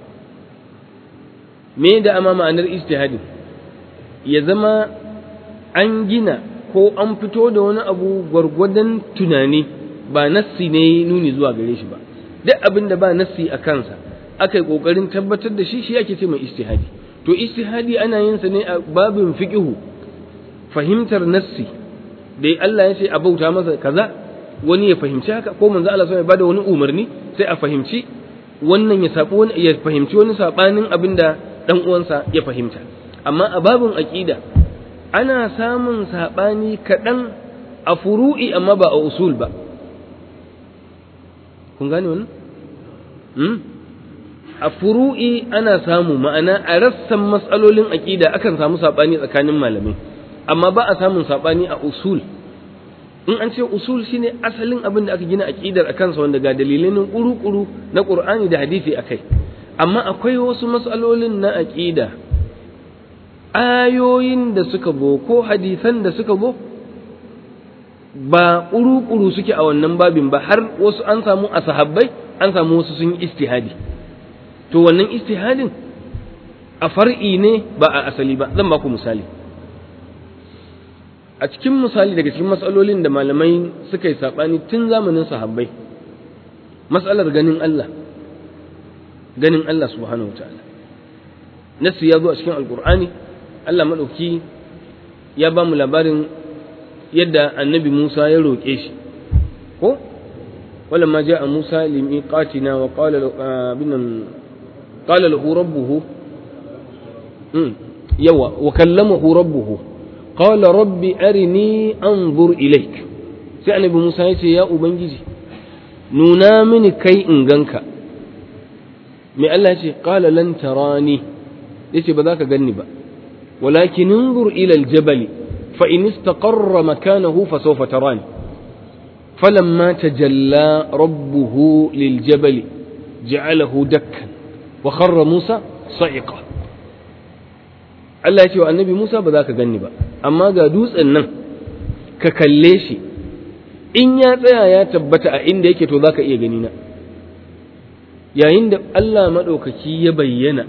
me da ama ma'anar ijtihadi ya zama an gina ko an fito da wani abu gwargwadon tunani ba nassi ne nuni zuwa gare shi ba duk abin da ba nassi a kansa aka yi kokarin tabbatar da shi shi ake ce mai ijtihadi to ijtihadi ana yin sa ne a babin fiqhu fahimtar nassi da Allah ya ce a bauta masa kaza wani ya fahimci haka ko manzo Allah ya bada wani umarni sai a fahimci wannan ya sabu wani ya fahimci wani sabanin abin da dan uwansa ya fahimta amma a babin aqida ana samun sabani kaɗan a furu'i amma ba a usul ba kun gane wannan hmm? a furu'i ana samu ma'ana a rassan matsalolin aƙida akan samu saɓani tsakanin malamai amma ba a samun saɓani a usul in an ce usul shine asalin abin da aka gina aƙidar a kansa wanda ga dalilai nan ƙuru-ƙuru na ƙur'ani da hadisi a kai amma akwai wasu matsalolin na aƙida ayoyin da suka bo ko hadisan da suka bo ba ƙuru-ƙuru suke a wannan babin ba har wasu an samu a sahabbai an samu wasu sun yi istihadi to wannan istihadin a far'i ne ba a asali ba zan baku misali a cikin misali daga cikin matsalolin da malamai suka yi saɓani tun zamanin sahabbai matsalar ganin Allah ganin Allah subhanahu wa ta'ala nasu ya zo a cikin alkur'ani Allah maɗauki ya ba mu labarin yadda annabi Musa ya roƙe shi ko ولما جاء موسى لميقاتنا وقال بنا قال له ربه يوا وكلمه ربه قال رب أرني أنظر إليك sai annabi Musa ya ce ya Ubangiji nuna mini kai in ganka mai Allah ce qala lan tarani yace ba za ka ganni ba walakin انظر ila aljabali fa in istaqarra makanahu fa sawfa tarani فلما تجلى ربه للجبل جعله دكا وخر موسى صعقا Allah ya ce wa annabi Musa ba za ka ganni ba, amma ga dutsen nan ka kalle shi, in ya tsaya ya tabbata a inda yake to za ka iya gani na. Yayin da Allah maɗaukaki ya bayyana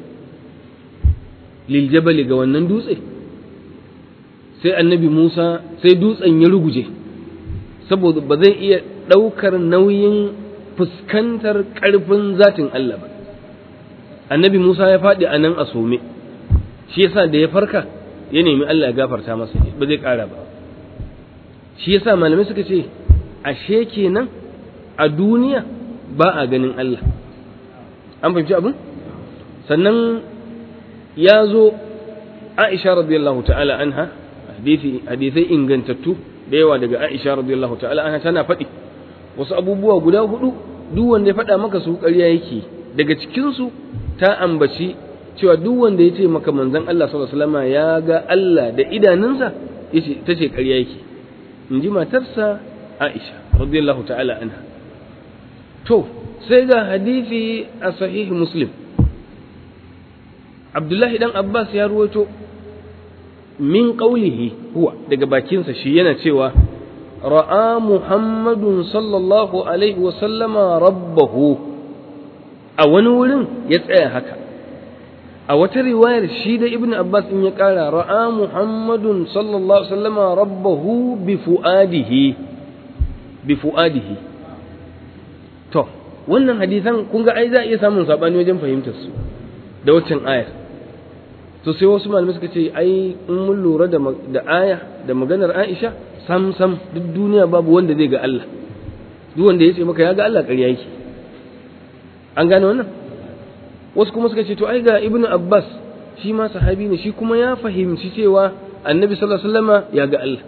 liljabali ga wannan dutse, sai annabi Musa sai dutsen ya ruguje. saboda ba zai iya ɗaukar nauyin fuskantar ƙarfin zatin Allah ba annabi Musa ya faɗi a nan a some shi yasa da ya farka ya nemi Allah ya gafarta masa ba zai ƙara ba shi yasa malamai suka ce ashe kenan a duniya ba a ganin Allah an fahimci abin sannan ya zo Aisha radiyallahu ta'ala anha hadisai ingantattu da yawa daga Aisha radiyallahu ta'ala anha tana faɗi wasu abubuwa guda hudu duk wanda ya faɗa maka su ƙarya yake daga cikin su ta ambaci cewa duk wanda ya ce maka manzon Allah sallallahu alaihi wasallam ya ga Allah da idanunsa yace tace ƙarya yake in ji matarsa Aisha radiyallahu ta'ala anha to sai ga hadisi a sahih Muslim Abdullahi dan Abbas ya ruwaito min qawlihi huwa daga bakinsa shi yana cewa ra'a muhammadun sallallahu alaihi wa sallama rabbahu a wani wurin ya tsaya haka a wata riwayar shi da ibn abbas in ya kara ra'a muhammadun sallallahu alaihi wa sallama rabbahu bi fuadihi bi fuadihi to wannan hadisan kun ga ai za a iya samun sabani wajen fahimtar su da waccan ayar to sai wasu malamai suka ce ai in mun lura da da aya da maganar Aisha sam sam duk duniya babu wanda zai ga Allah duk wanda ya ce maka ya ga Allah ƙarya yake an gane wannan wasu kuma suka ce to ai ga Ibn Abbas shi ma sahabi ne shi kuma ya fahimci cewa Annabi sallallahu alaihi wasallama ya ga Allah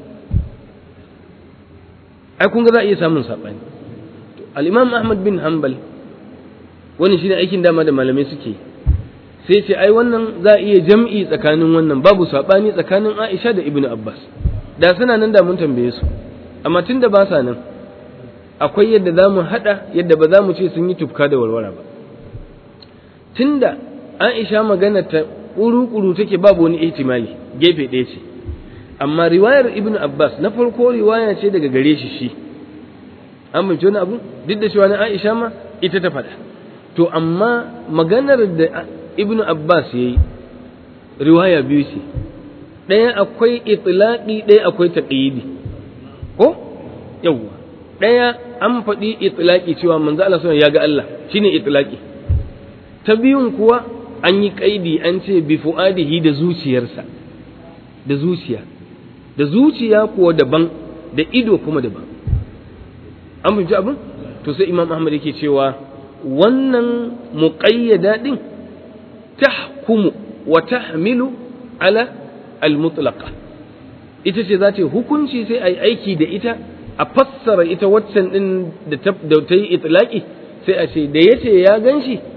ai kun ga za a iya samun sabani al-Imam Ahmad bin Hanbal wani shine aikin dama da malamai suke yi sai ce ai wannan za a iya jam'i tsakanin wannan babu saɓani tsakanin Aisha da Ibn Abbas da suna nan da mun tambaye su amma tun da ba sa nan akwai yadda za mu haɗa yadda ba za mu ce sun yi tufka da warwara ba tun da Aisha magana ta ƙuru-ƙuru take babu wani ihtimali gefe ɗaya ce amma riwayar Ibn Abbas na farko riwaya ce daga gare shi shi an bince wani abu duk da cewa na Aisha ma ita ta faɗa to amma maganar da ibnu abbas ya yi riwaya biyu ce ɗaya akwai itlaqi ɗaya akwai taqyidi ko yawwa ɗaya an faɗi itlaqi cewa manzo Allah sallallahu ya ga Allah shine itlaqi ta biyun kuwa an yi kaidi an ce bi fuadihi da zuciyarsa da zuciya da zuciya kuwa daban da ido kuma daban an fahimci abin to sai imam ahmad yake cewa wannan muqayyada din tahkumu wa tahmilu ala al-mutlaqa ita ce za ta yi hukunci sai a yi aiki da ita a fassara ita waccan din da ta yi itlaqi sai a ce da yace ya ganshi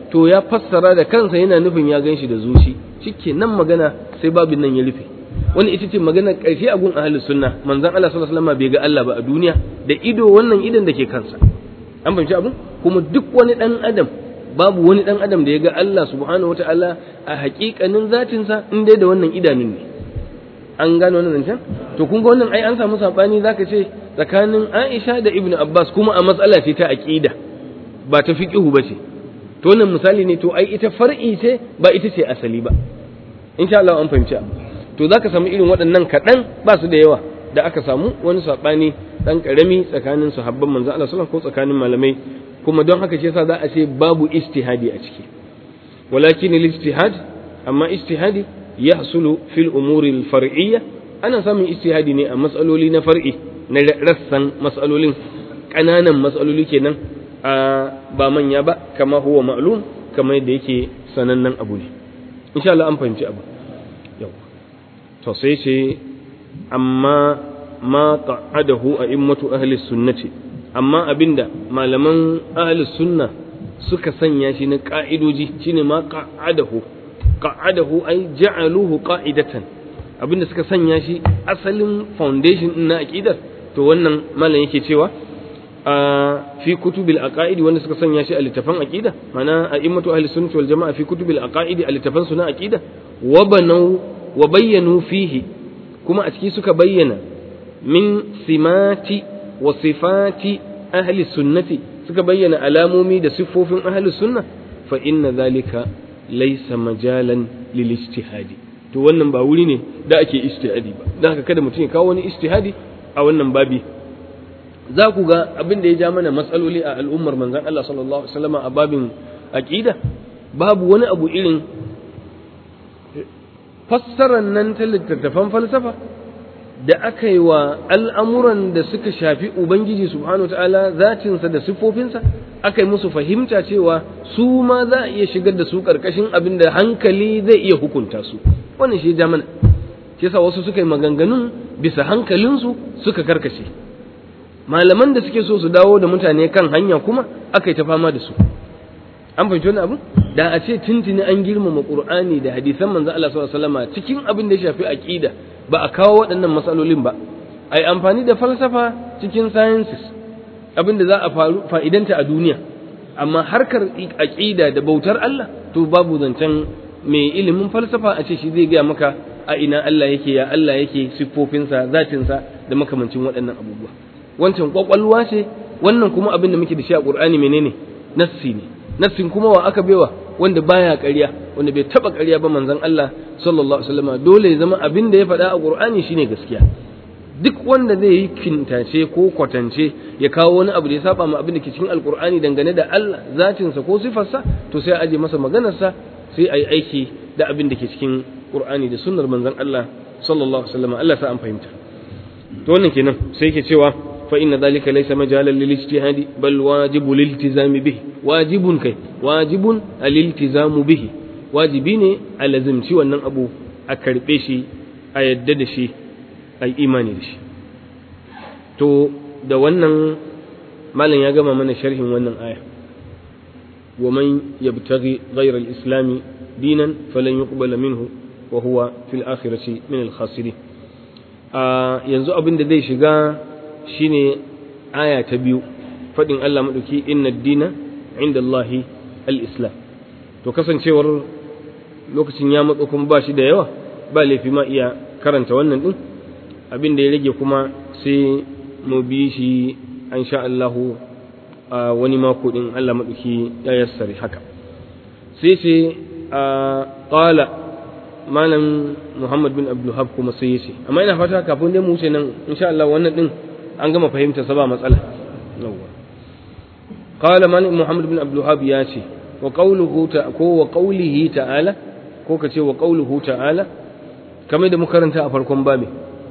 to ya fassara da kansa yana nufin ya gan shi da zuci shike nan magana sai babin nan ya rufe wani ita ce maganar ƙarshe a gun ahlus sunna manzon Allah sallallahu alaihi wasallam bai ga Allah ba a duniya da ido wannan idan da ke kansa an fahimci abin kuma duk wani dan adam babu wani dan adam da ya ga Allah subhanahu wataala a haƙiƙanin zatinsa in dai da wannan idanun ne an gano wannan zancen to kun ga wannan ai an samu sabani zaka ce tsakanin Aisha da Ibn Abbas kuma a matsala ce ta aqida ba ta fiqhu ba ce to wannan misali ne to ai ita far'i ce ba ita ce asali ba insha Allah an fahimci to zaka samu irin waɗannan kaɗan ba su da yawa da aka samu wani sabani dan karami tsakanin sahabban manzo Allah sallallahu alaihi ko tsakanin malamai kuma don haka shi yasa za a ce babu istihadi a ciki walakin al-istihad amma istihadi yahsulu fil umuri al-far'iyya ana samun istihadi ne a matsaloli na far'i na rassan matsalolin ƙananan matsaloli kenan a ba manya ba kama huwa ma'lum kama yadda yake sanannen abu ne insha Allah an fahimci abu yau to sai ce amma ma qa'adahu a'immatu ahli sunnati amma abinda malaman ahli sunna suka sanya shi na ka'idoji shine ma qa'adahu qa'adahu ay ja'aluhu qa'idatan abinda suka sanya shi asalin foundation din na aqidar to wannan malam yake cewa a fi kutubil aqaidi wanda suka sanya shi a littafan aqida mana a'immatu ahli sunnati wal jama'a fi kutubil aqaidi a littafan su na aqida wa banau wa bayyanu fihi kuma a ciki suka bayyana min simati wa sifati ahli sunnati suka bayyana alamomi da siffofin ahli sunna fa inna zalika laysa majalan lil ijtihadi to wannan ba wuri ne da ake ijtihadi ba dan haka kada mutum ya kawo wani ijtihadi a wannan babi za ku ga abin da ya ja mana matsaloli a al'ummar manzon Allah sallallahu alaihi wasallam a babin aqida babu wani abu irin fassarar nan ta littattafan falsafa da aka yi wa al'amuran da suka shafi Ubangiji subhanahu wa ta'ala zatinsa da siffofinsa aka yi musu fahimta cewa su ma za a iya shigar da su ƙarƙashin abin da hankali zai iya hukunta su wannan shi ja mana shi yasa wasu suka yi maganganun bisa hankalinsu suka karkace malaman da suke so su dawo da mutane kan hanya kuma aka yi ta fama da su an fahimci wani abu da a ce tuntuni an girmama qur'ani da hadisan manzo Allah sallallahu alaihi wasallam cikin abin da ya shafi aqida ba a kawo waɗannan matsalolin ba ai amfani da falsafa cikin sciences abin da za a faru fa'idanta a duniya amma harkar aqida da bautar Allah to babu zancen mai ilimin falsafa a ce shi zai gaya maka a ina Allah yake ya Allah yake siffofinsa zatinsa da makamancin waɗannan abubuwa wancan kwakwalwa ce wannan kuma abin da muke da shi a Qur'ani menene nassi ne nassin kuma wa aka bewa wanda baya ƙarya wanda bai taba ƙarya ba manzon Allah sallallahu alaihi wasallam dole ya zama abin da ya faɗa a Qur'ani shine gaskiya duk wanda zai yi kintace ko kwatance ya kawo wani abu da ya saba ma abin da ke cikin alkur'ani dangane da Allah zatinsa ko sifarsa to sai a aje masa maganarsa sai a yi aiki da abin da ke cikin Qur'ani da sunnar manzon Allah sallallahu alaihi wasallam Allah sa an fahimta to wannan kenan sai yake cewa fa inna dhalika laysa majalan lil ijtihadi bal wajibu lil iltizami bihi wajibun kai wajibun al iltizamu bihi wajibi ne a lazimci wannan abu a karbe shi a yadda da shi a imani da shi to da wannan malam ya gama mana sharhin wannan aya wa man yabtaghi ghayra al-islam dinan falan yuqbala minhu wa huwa fil akhirati min al-khasirin a yanzu abin da zai shiga shine aya ta biyu fadin Allah madauki inna ad-dina inda Allah al-islam to kasancewar lokacin ya matso kuma ba shi da yawa ba laifi ma iya karanta wannan din abin da ya rage kuma sai mu bi shi an sha Allahu a wani mako din Allah maɗauki ya yassare haka sai ce a ƙala malam Muhammad bin Abdulhab kuma sai yace amma ina fata kafin dai mu wuce nan insha Allah wannan din an gama fahimta sa ba matsala yawwa qala malam Muhammad bin Abdulhab ya ce wa qawluhu ta ko wa qawlihi ta'ala ko ka ce wa qawluhu ta'ala kamar da muka karanta a farkon babi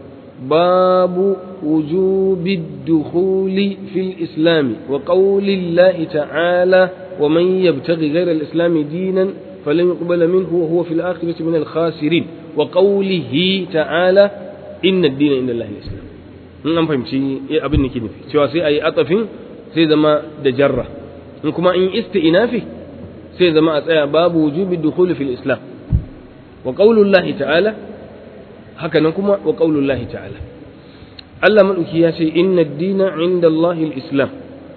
باب وجوب الدخول في الإسلام وقول الله تعالى ومن يبتغي غير الإسلام دينا فلن يقبل منه وهو في الآخرة من الخاسرين وقوله تعالى إن الدين عند الله الإسلام in an fahimci abin da ke nufi cewa sai a yi atafin sai zama da jarra in kuma in isti'inafi sai zama a tsaya babu wujubi dukhul fil islam wa qaulullahi ta'ala haka nan kuma wa qaulullahi ta'ala Allah madauki ya ce inna ad-dina 'inda Allah al-islam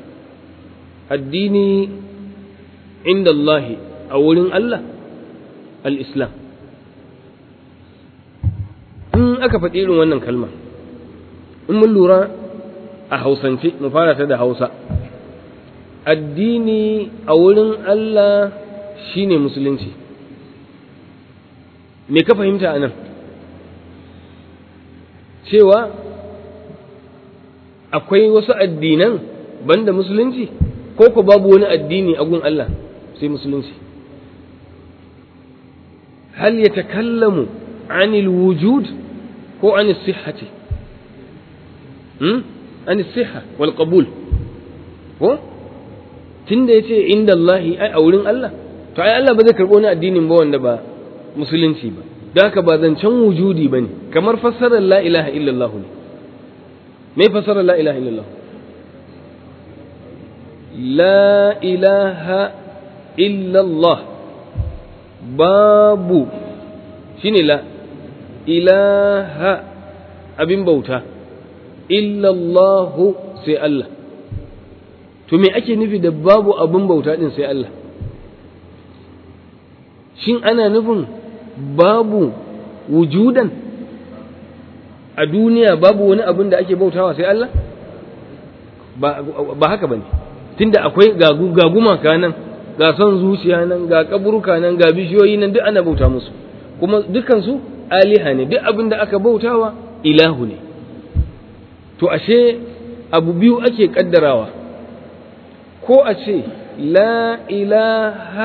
addini inda Allah a wurin Allah al-islam in aka faɗi irin wannan kalma in mun lura a hausance mu fara ta da hausa addini a wurin Allah shine musulunci me ka fahimta a nan cewa akwai wasu addinan banda musulunci ko ko babu wani addini a gun Allah sai musulunci hal yatakallamu anil wujud ko anil sihhati hmm anil sihha wal qabul ko tunda yace inda Allah ai a wurin Allah to ai Allah ba zai karbo wani addinin ba wanda ba musulunci ba don haka ba zancen wujudi ba ne kamar fassarar la ilaha illallah ne me fassarar la ilaha illallah la ilaha illallah babu shine la ilaha abin bauta illallahu sai Allah to me ake nufi da babu abin bauta din sai Allah shin ana nufin babu wujudan a duniya babu wani abin da ake bautawa sai Allah ba haka bane tunda akwai ga gumaka nan ga son zuciya nan ga kaburuka nan ga bishiyoyi nan duk ana bauta musu kuma dukansu aliha ne duk abin da aka bautawa ilahu ne to ashe abu biyu ake kaddarawa ko a ce la ilaha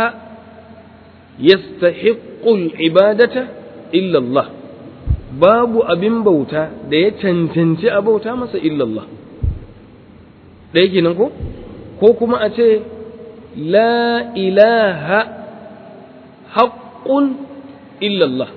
yastahiqqul ibadata illa Allah babu abin bauta da ya cancanci a bauta masa illa Allah ɗaya kenan ko ko kuma a ce la ilaha haqqun illa Allah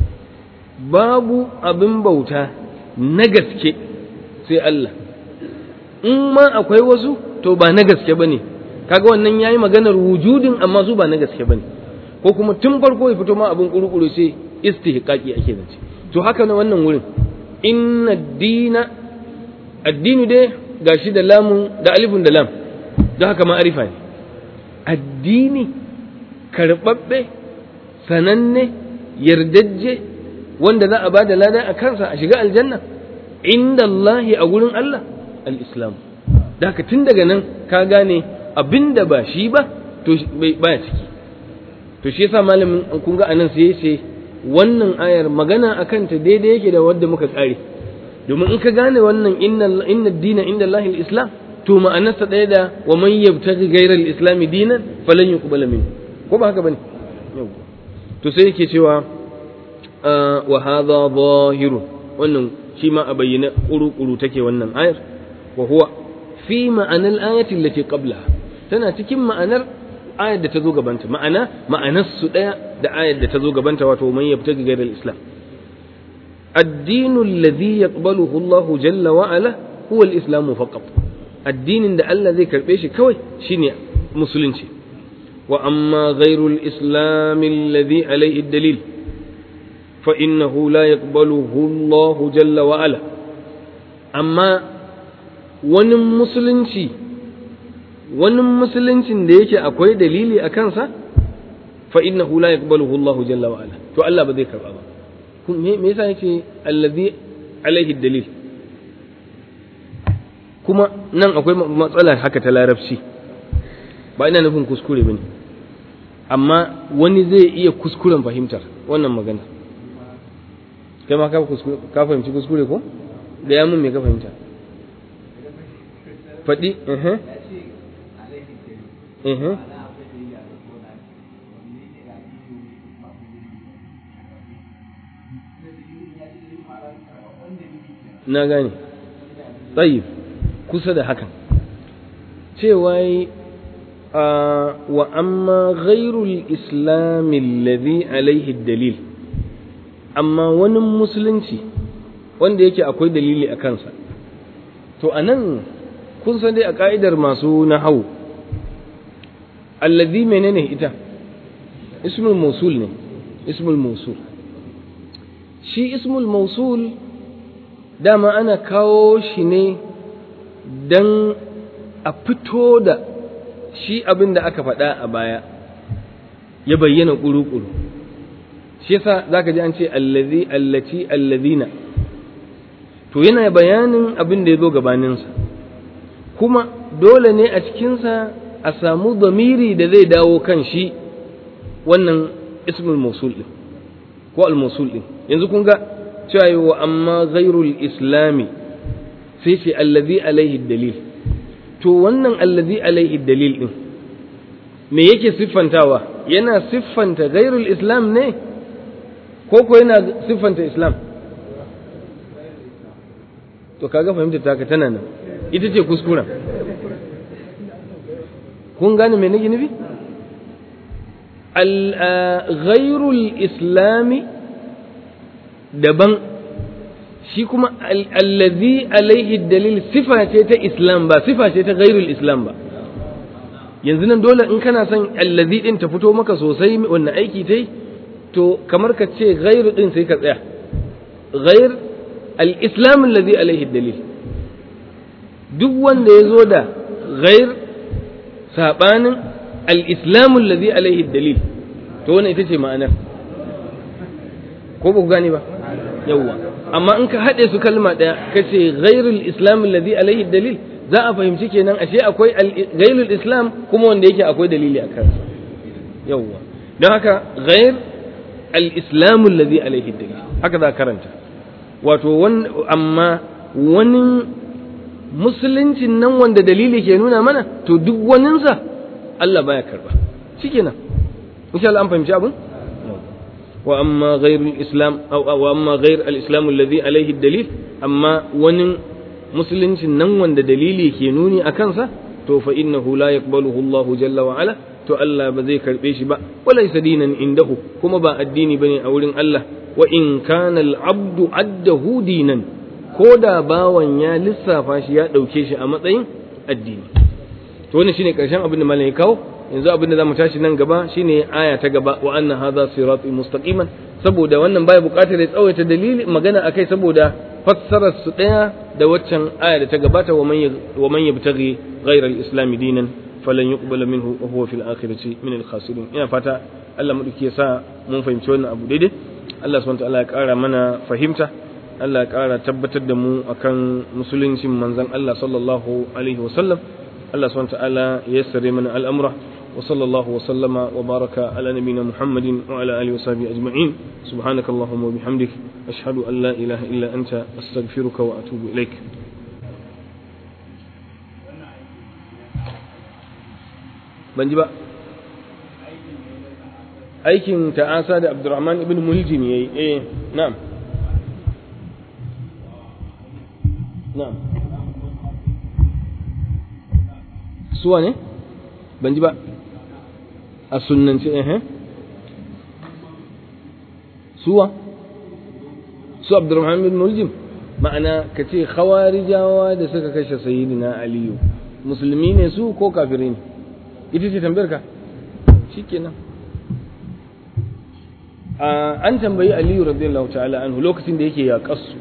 babu abin bauta na gaske sai Allah in ma akwai wasu to ba na gaske bane kaga wannan yayi maganar wujudin amma su ba na gaske bane ko kuma tun farko ya fito ma abin kurukuru sai istihqaqi ake zance to haka na wannan wurin inna dina addini dai gashi da lamun da alifun da lam don haka ma'arifa ne addini karɓaɓɓe sananne yardajje wanda za a ba da lada a kansa a shiga aljanna inda Allahi a gurin Allah al-islam da haka tun daga nan ka gane abinda ba shi ba to baya ciki to shi yasa malamin kun ga anan sai yace wannan ayar magana akan ta daidai yake da wanda muka tsare domin in ka gane wannan inna inna dina inda Allah islam to ma'anarsa ɗaya da wa man yabtaghi ghayra al-islam dinan falan yuqbala min ko ba haka bane to sai yake cewa wa hadha zahirun wannan shi ma a bayyana kuru-kuru take wannan ayar wa huwa fi ma'anar ayatin lati qablaha tana cikin ma'anar ayar da ta zo gabanta ma'ana ma'anar su daya da ayar da ta zo gabanta wato man yabtaghi ghayra al-islam الدين الذي يقبله الله جل وعلا هو الإسلام فقط الدين ده الله ذي كربيش كوي شيني مسلمشي وأما غير الإسلام الذي عليه الدليل فإنه لا يقبله الله جل وعلا أما wani musulunci wani musuluncin da yake akwai dalili a kansa fa innahu la yaqbaluhu Allah jalla wa ala to Allah ba zai karba ba me me yasa yake allazi alaihi dalil kuma nan akwai matsala haka ta larabci ba ina nufin kuskure bane amma wani zai iya kuskuren fahimtar wannan magana kai ma ka fahimci kuskure ko da ya mun me ka fahimta faɗi na gane tsayi kusa da hakan cewa wa amma ghairul islami alladhi alaihi dalil amma wani musulunci wanda yake akwai dalili a kansa to anan kun san dai a ka'idar masu nahau allazi menene ita ismul mausul ne ismul mausul shi ismul mausul dama ana kawo shi ne don a fito da shi abin da aka faɗa a baya ya bayyana ƙuru-ƙuru shi yasa za ka ji an ce allazi allaci allazina to yana bayanin abin da ya zo gabaninsa kuma dole ne a cikinsa a samu zamiri da zai dawo kan shi wannan ismul mausul ɗin ko al-mausul ɗin yanzu kun ga cewa wa amma ghairul islami sai ce allazi alaihi dalil to wannan allazi alaihi dalil ɗin me yake siffantawa yana siffanta ghairul islam ne ko ko yana siffanta islam to kaga fahimtar taka tana nan ita ce kuskuren kun gane me nake nufi ghairul islami daban shi kuma allazi alaihi dalil sifa ce ta islam ba sifa ce ta ghairul islam ba yanzu nan dole in kana son allazi din ta fito maka sosai wannan aiki ta yi to kamar ka ce ghairu din sai ka tsaya ghair al-islam allazi alaihi dalil duk wanda ya zo da ghair sabanin al-islam allazi alaihi dalil to wannan ita ce ma'anar ko ba ku gane ba yawwa amma in ka haɗe su kalma ɗaya ka ce ghairul islam allazi alaihi dalil za a fahimci kenan ashe akwai ghairul islam kuma wanda yake akwai dalili a kansa yawwa don haka ghair al-islam allazi alaihi dalil haka za karanta wato amma wani musuluncin nan wanda dalili ke nuna mana to duk waninsa Allah baya karba shikenan insha Allah an fahimci abin wa amma ghairul islam aw wa amma ghair al-islam alladhi alayhi dalil amma wani musuluncin nan wanda dalili ke nuni a kansa to fa innahu la yaqbaluhu Allah jalla wa ala to Allah ba zai karbe shi ba walaysa dinan indahu kuma ba addini bane a wurin Allah wa in kana al-abdu addahu dinan ko da bawan ya lissafa shi ya dauke shi a matsayin addini to wannan shine karshen abin da malam ya kawo yanzu abin da zamu tashi nan gaba shine aya ta gaba wa anna hadha sirati mustaqiman saboda wannan baya buƙatar ya tsawaita dalili magana akai saboda fassarar su daya da waccan aya da ta gabata wa man wa man yabtaghi ghayra al-islam dinan falan yuqbala minhu wa huwa fil akhirati min al-khasirin ina fata Allah madauki ya sa mun fahimci wannan abu daidai Allah subhanahu wa ta'ala ya ƙara mana fahimta Allah ya ƙara tabbatar da mu akan musuluncin manzon Allah sallallahu alaihi wa sallam Allah subhanahu wa ta'ala ya yassare mana al'amura وصلى الله وسلم وبارك على نبينا محمد وعلى آله وصحبه أجمعين سبحانك اللهم وبحمدك أشهد أن لا إله إلا أنت أستغفرك وأتوب إليك banji ba aikin ta'asa da abdurrahman ibn muljim yayi eh na'am na'am suwa ne ban ji ba a sunnance eh suwa su abdurrahman bin muljim ma'ana ka ce khawarijawa da suka kashe sayyidina aliyu musulmi ne su ko kafirai ne ita ce tambayar ka shikenan an tambayi aliyu radiyallahu ta'ala anhu lokacin da yake yaƙarsu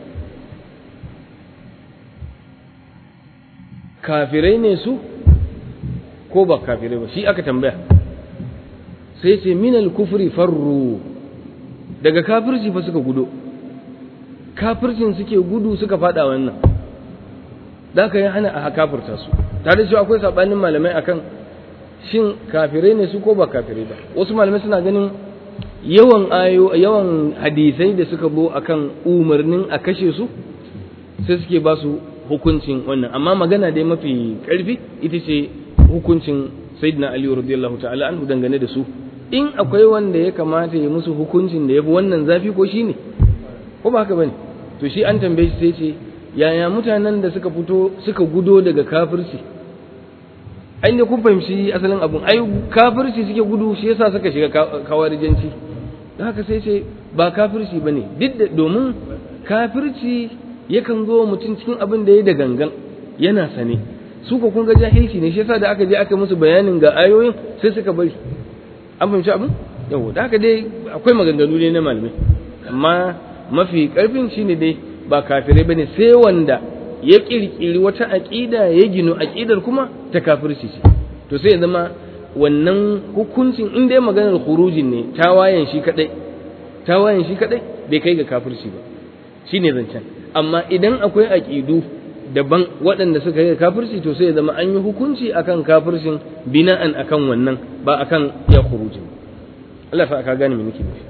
kafirai ne su ko ba kafirai ba shi aka tambaya sai ce minal kufri farru daga kafirci fa suka gudo kafircin suke gudu suka fada wannan da ka yi hana a kafirta su tare da akwai sabanin malamai akan shin kafirai ne su ko ba kafirai ba wasu malamai suna ganin yawan ayo yawan hadisai da suka bo akan umarnin a kashe su sai suke ba su hukuncin wannan amma magana dai mafi karfi ita ce hukuncin sayyidina ali radiyallahu ta'ala anhu dangane da su in akwai wanda ya kamata ya musu hukuncin da ya fi wannan zafi ko shine ko ba haka bane to shi an tambaye shi sai ce yaya mutanen da suka fito suka gudo daga kafirci ai ne kun fahimci asalin abun ai kafirci suke gudu shi yasa suka shiga kawarijanci da haka sai ce ba kafirci bane duk da domin kafirci yakan zo mutum cikin abin da ya da gangan yana sane su ko kun ga jahilci ne shi yasa da aka je aka musu bayanin ga ayoyin sai suka bari an fahimci abin yau da haka dai akwai maganganu ne na malamai amma mafi karfin shine dai ba kafirai bane sai wanda ya kirkiri wata aqida ya ginu aqidar kuma ta kafirci ce to sai ya zama wannan hukuncin in dai maganar khurujin ne tawayen shi kadai tawayen shi kadai bai kai ga kafirci ba shine zancen amma idan akwai aqidu daban waɗanda suka yi kafirci to sai ya zama an yi hukunci akan kafircin bina'an akan wannan ba akan ya khurujin Allah fa ka gane me nake nufi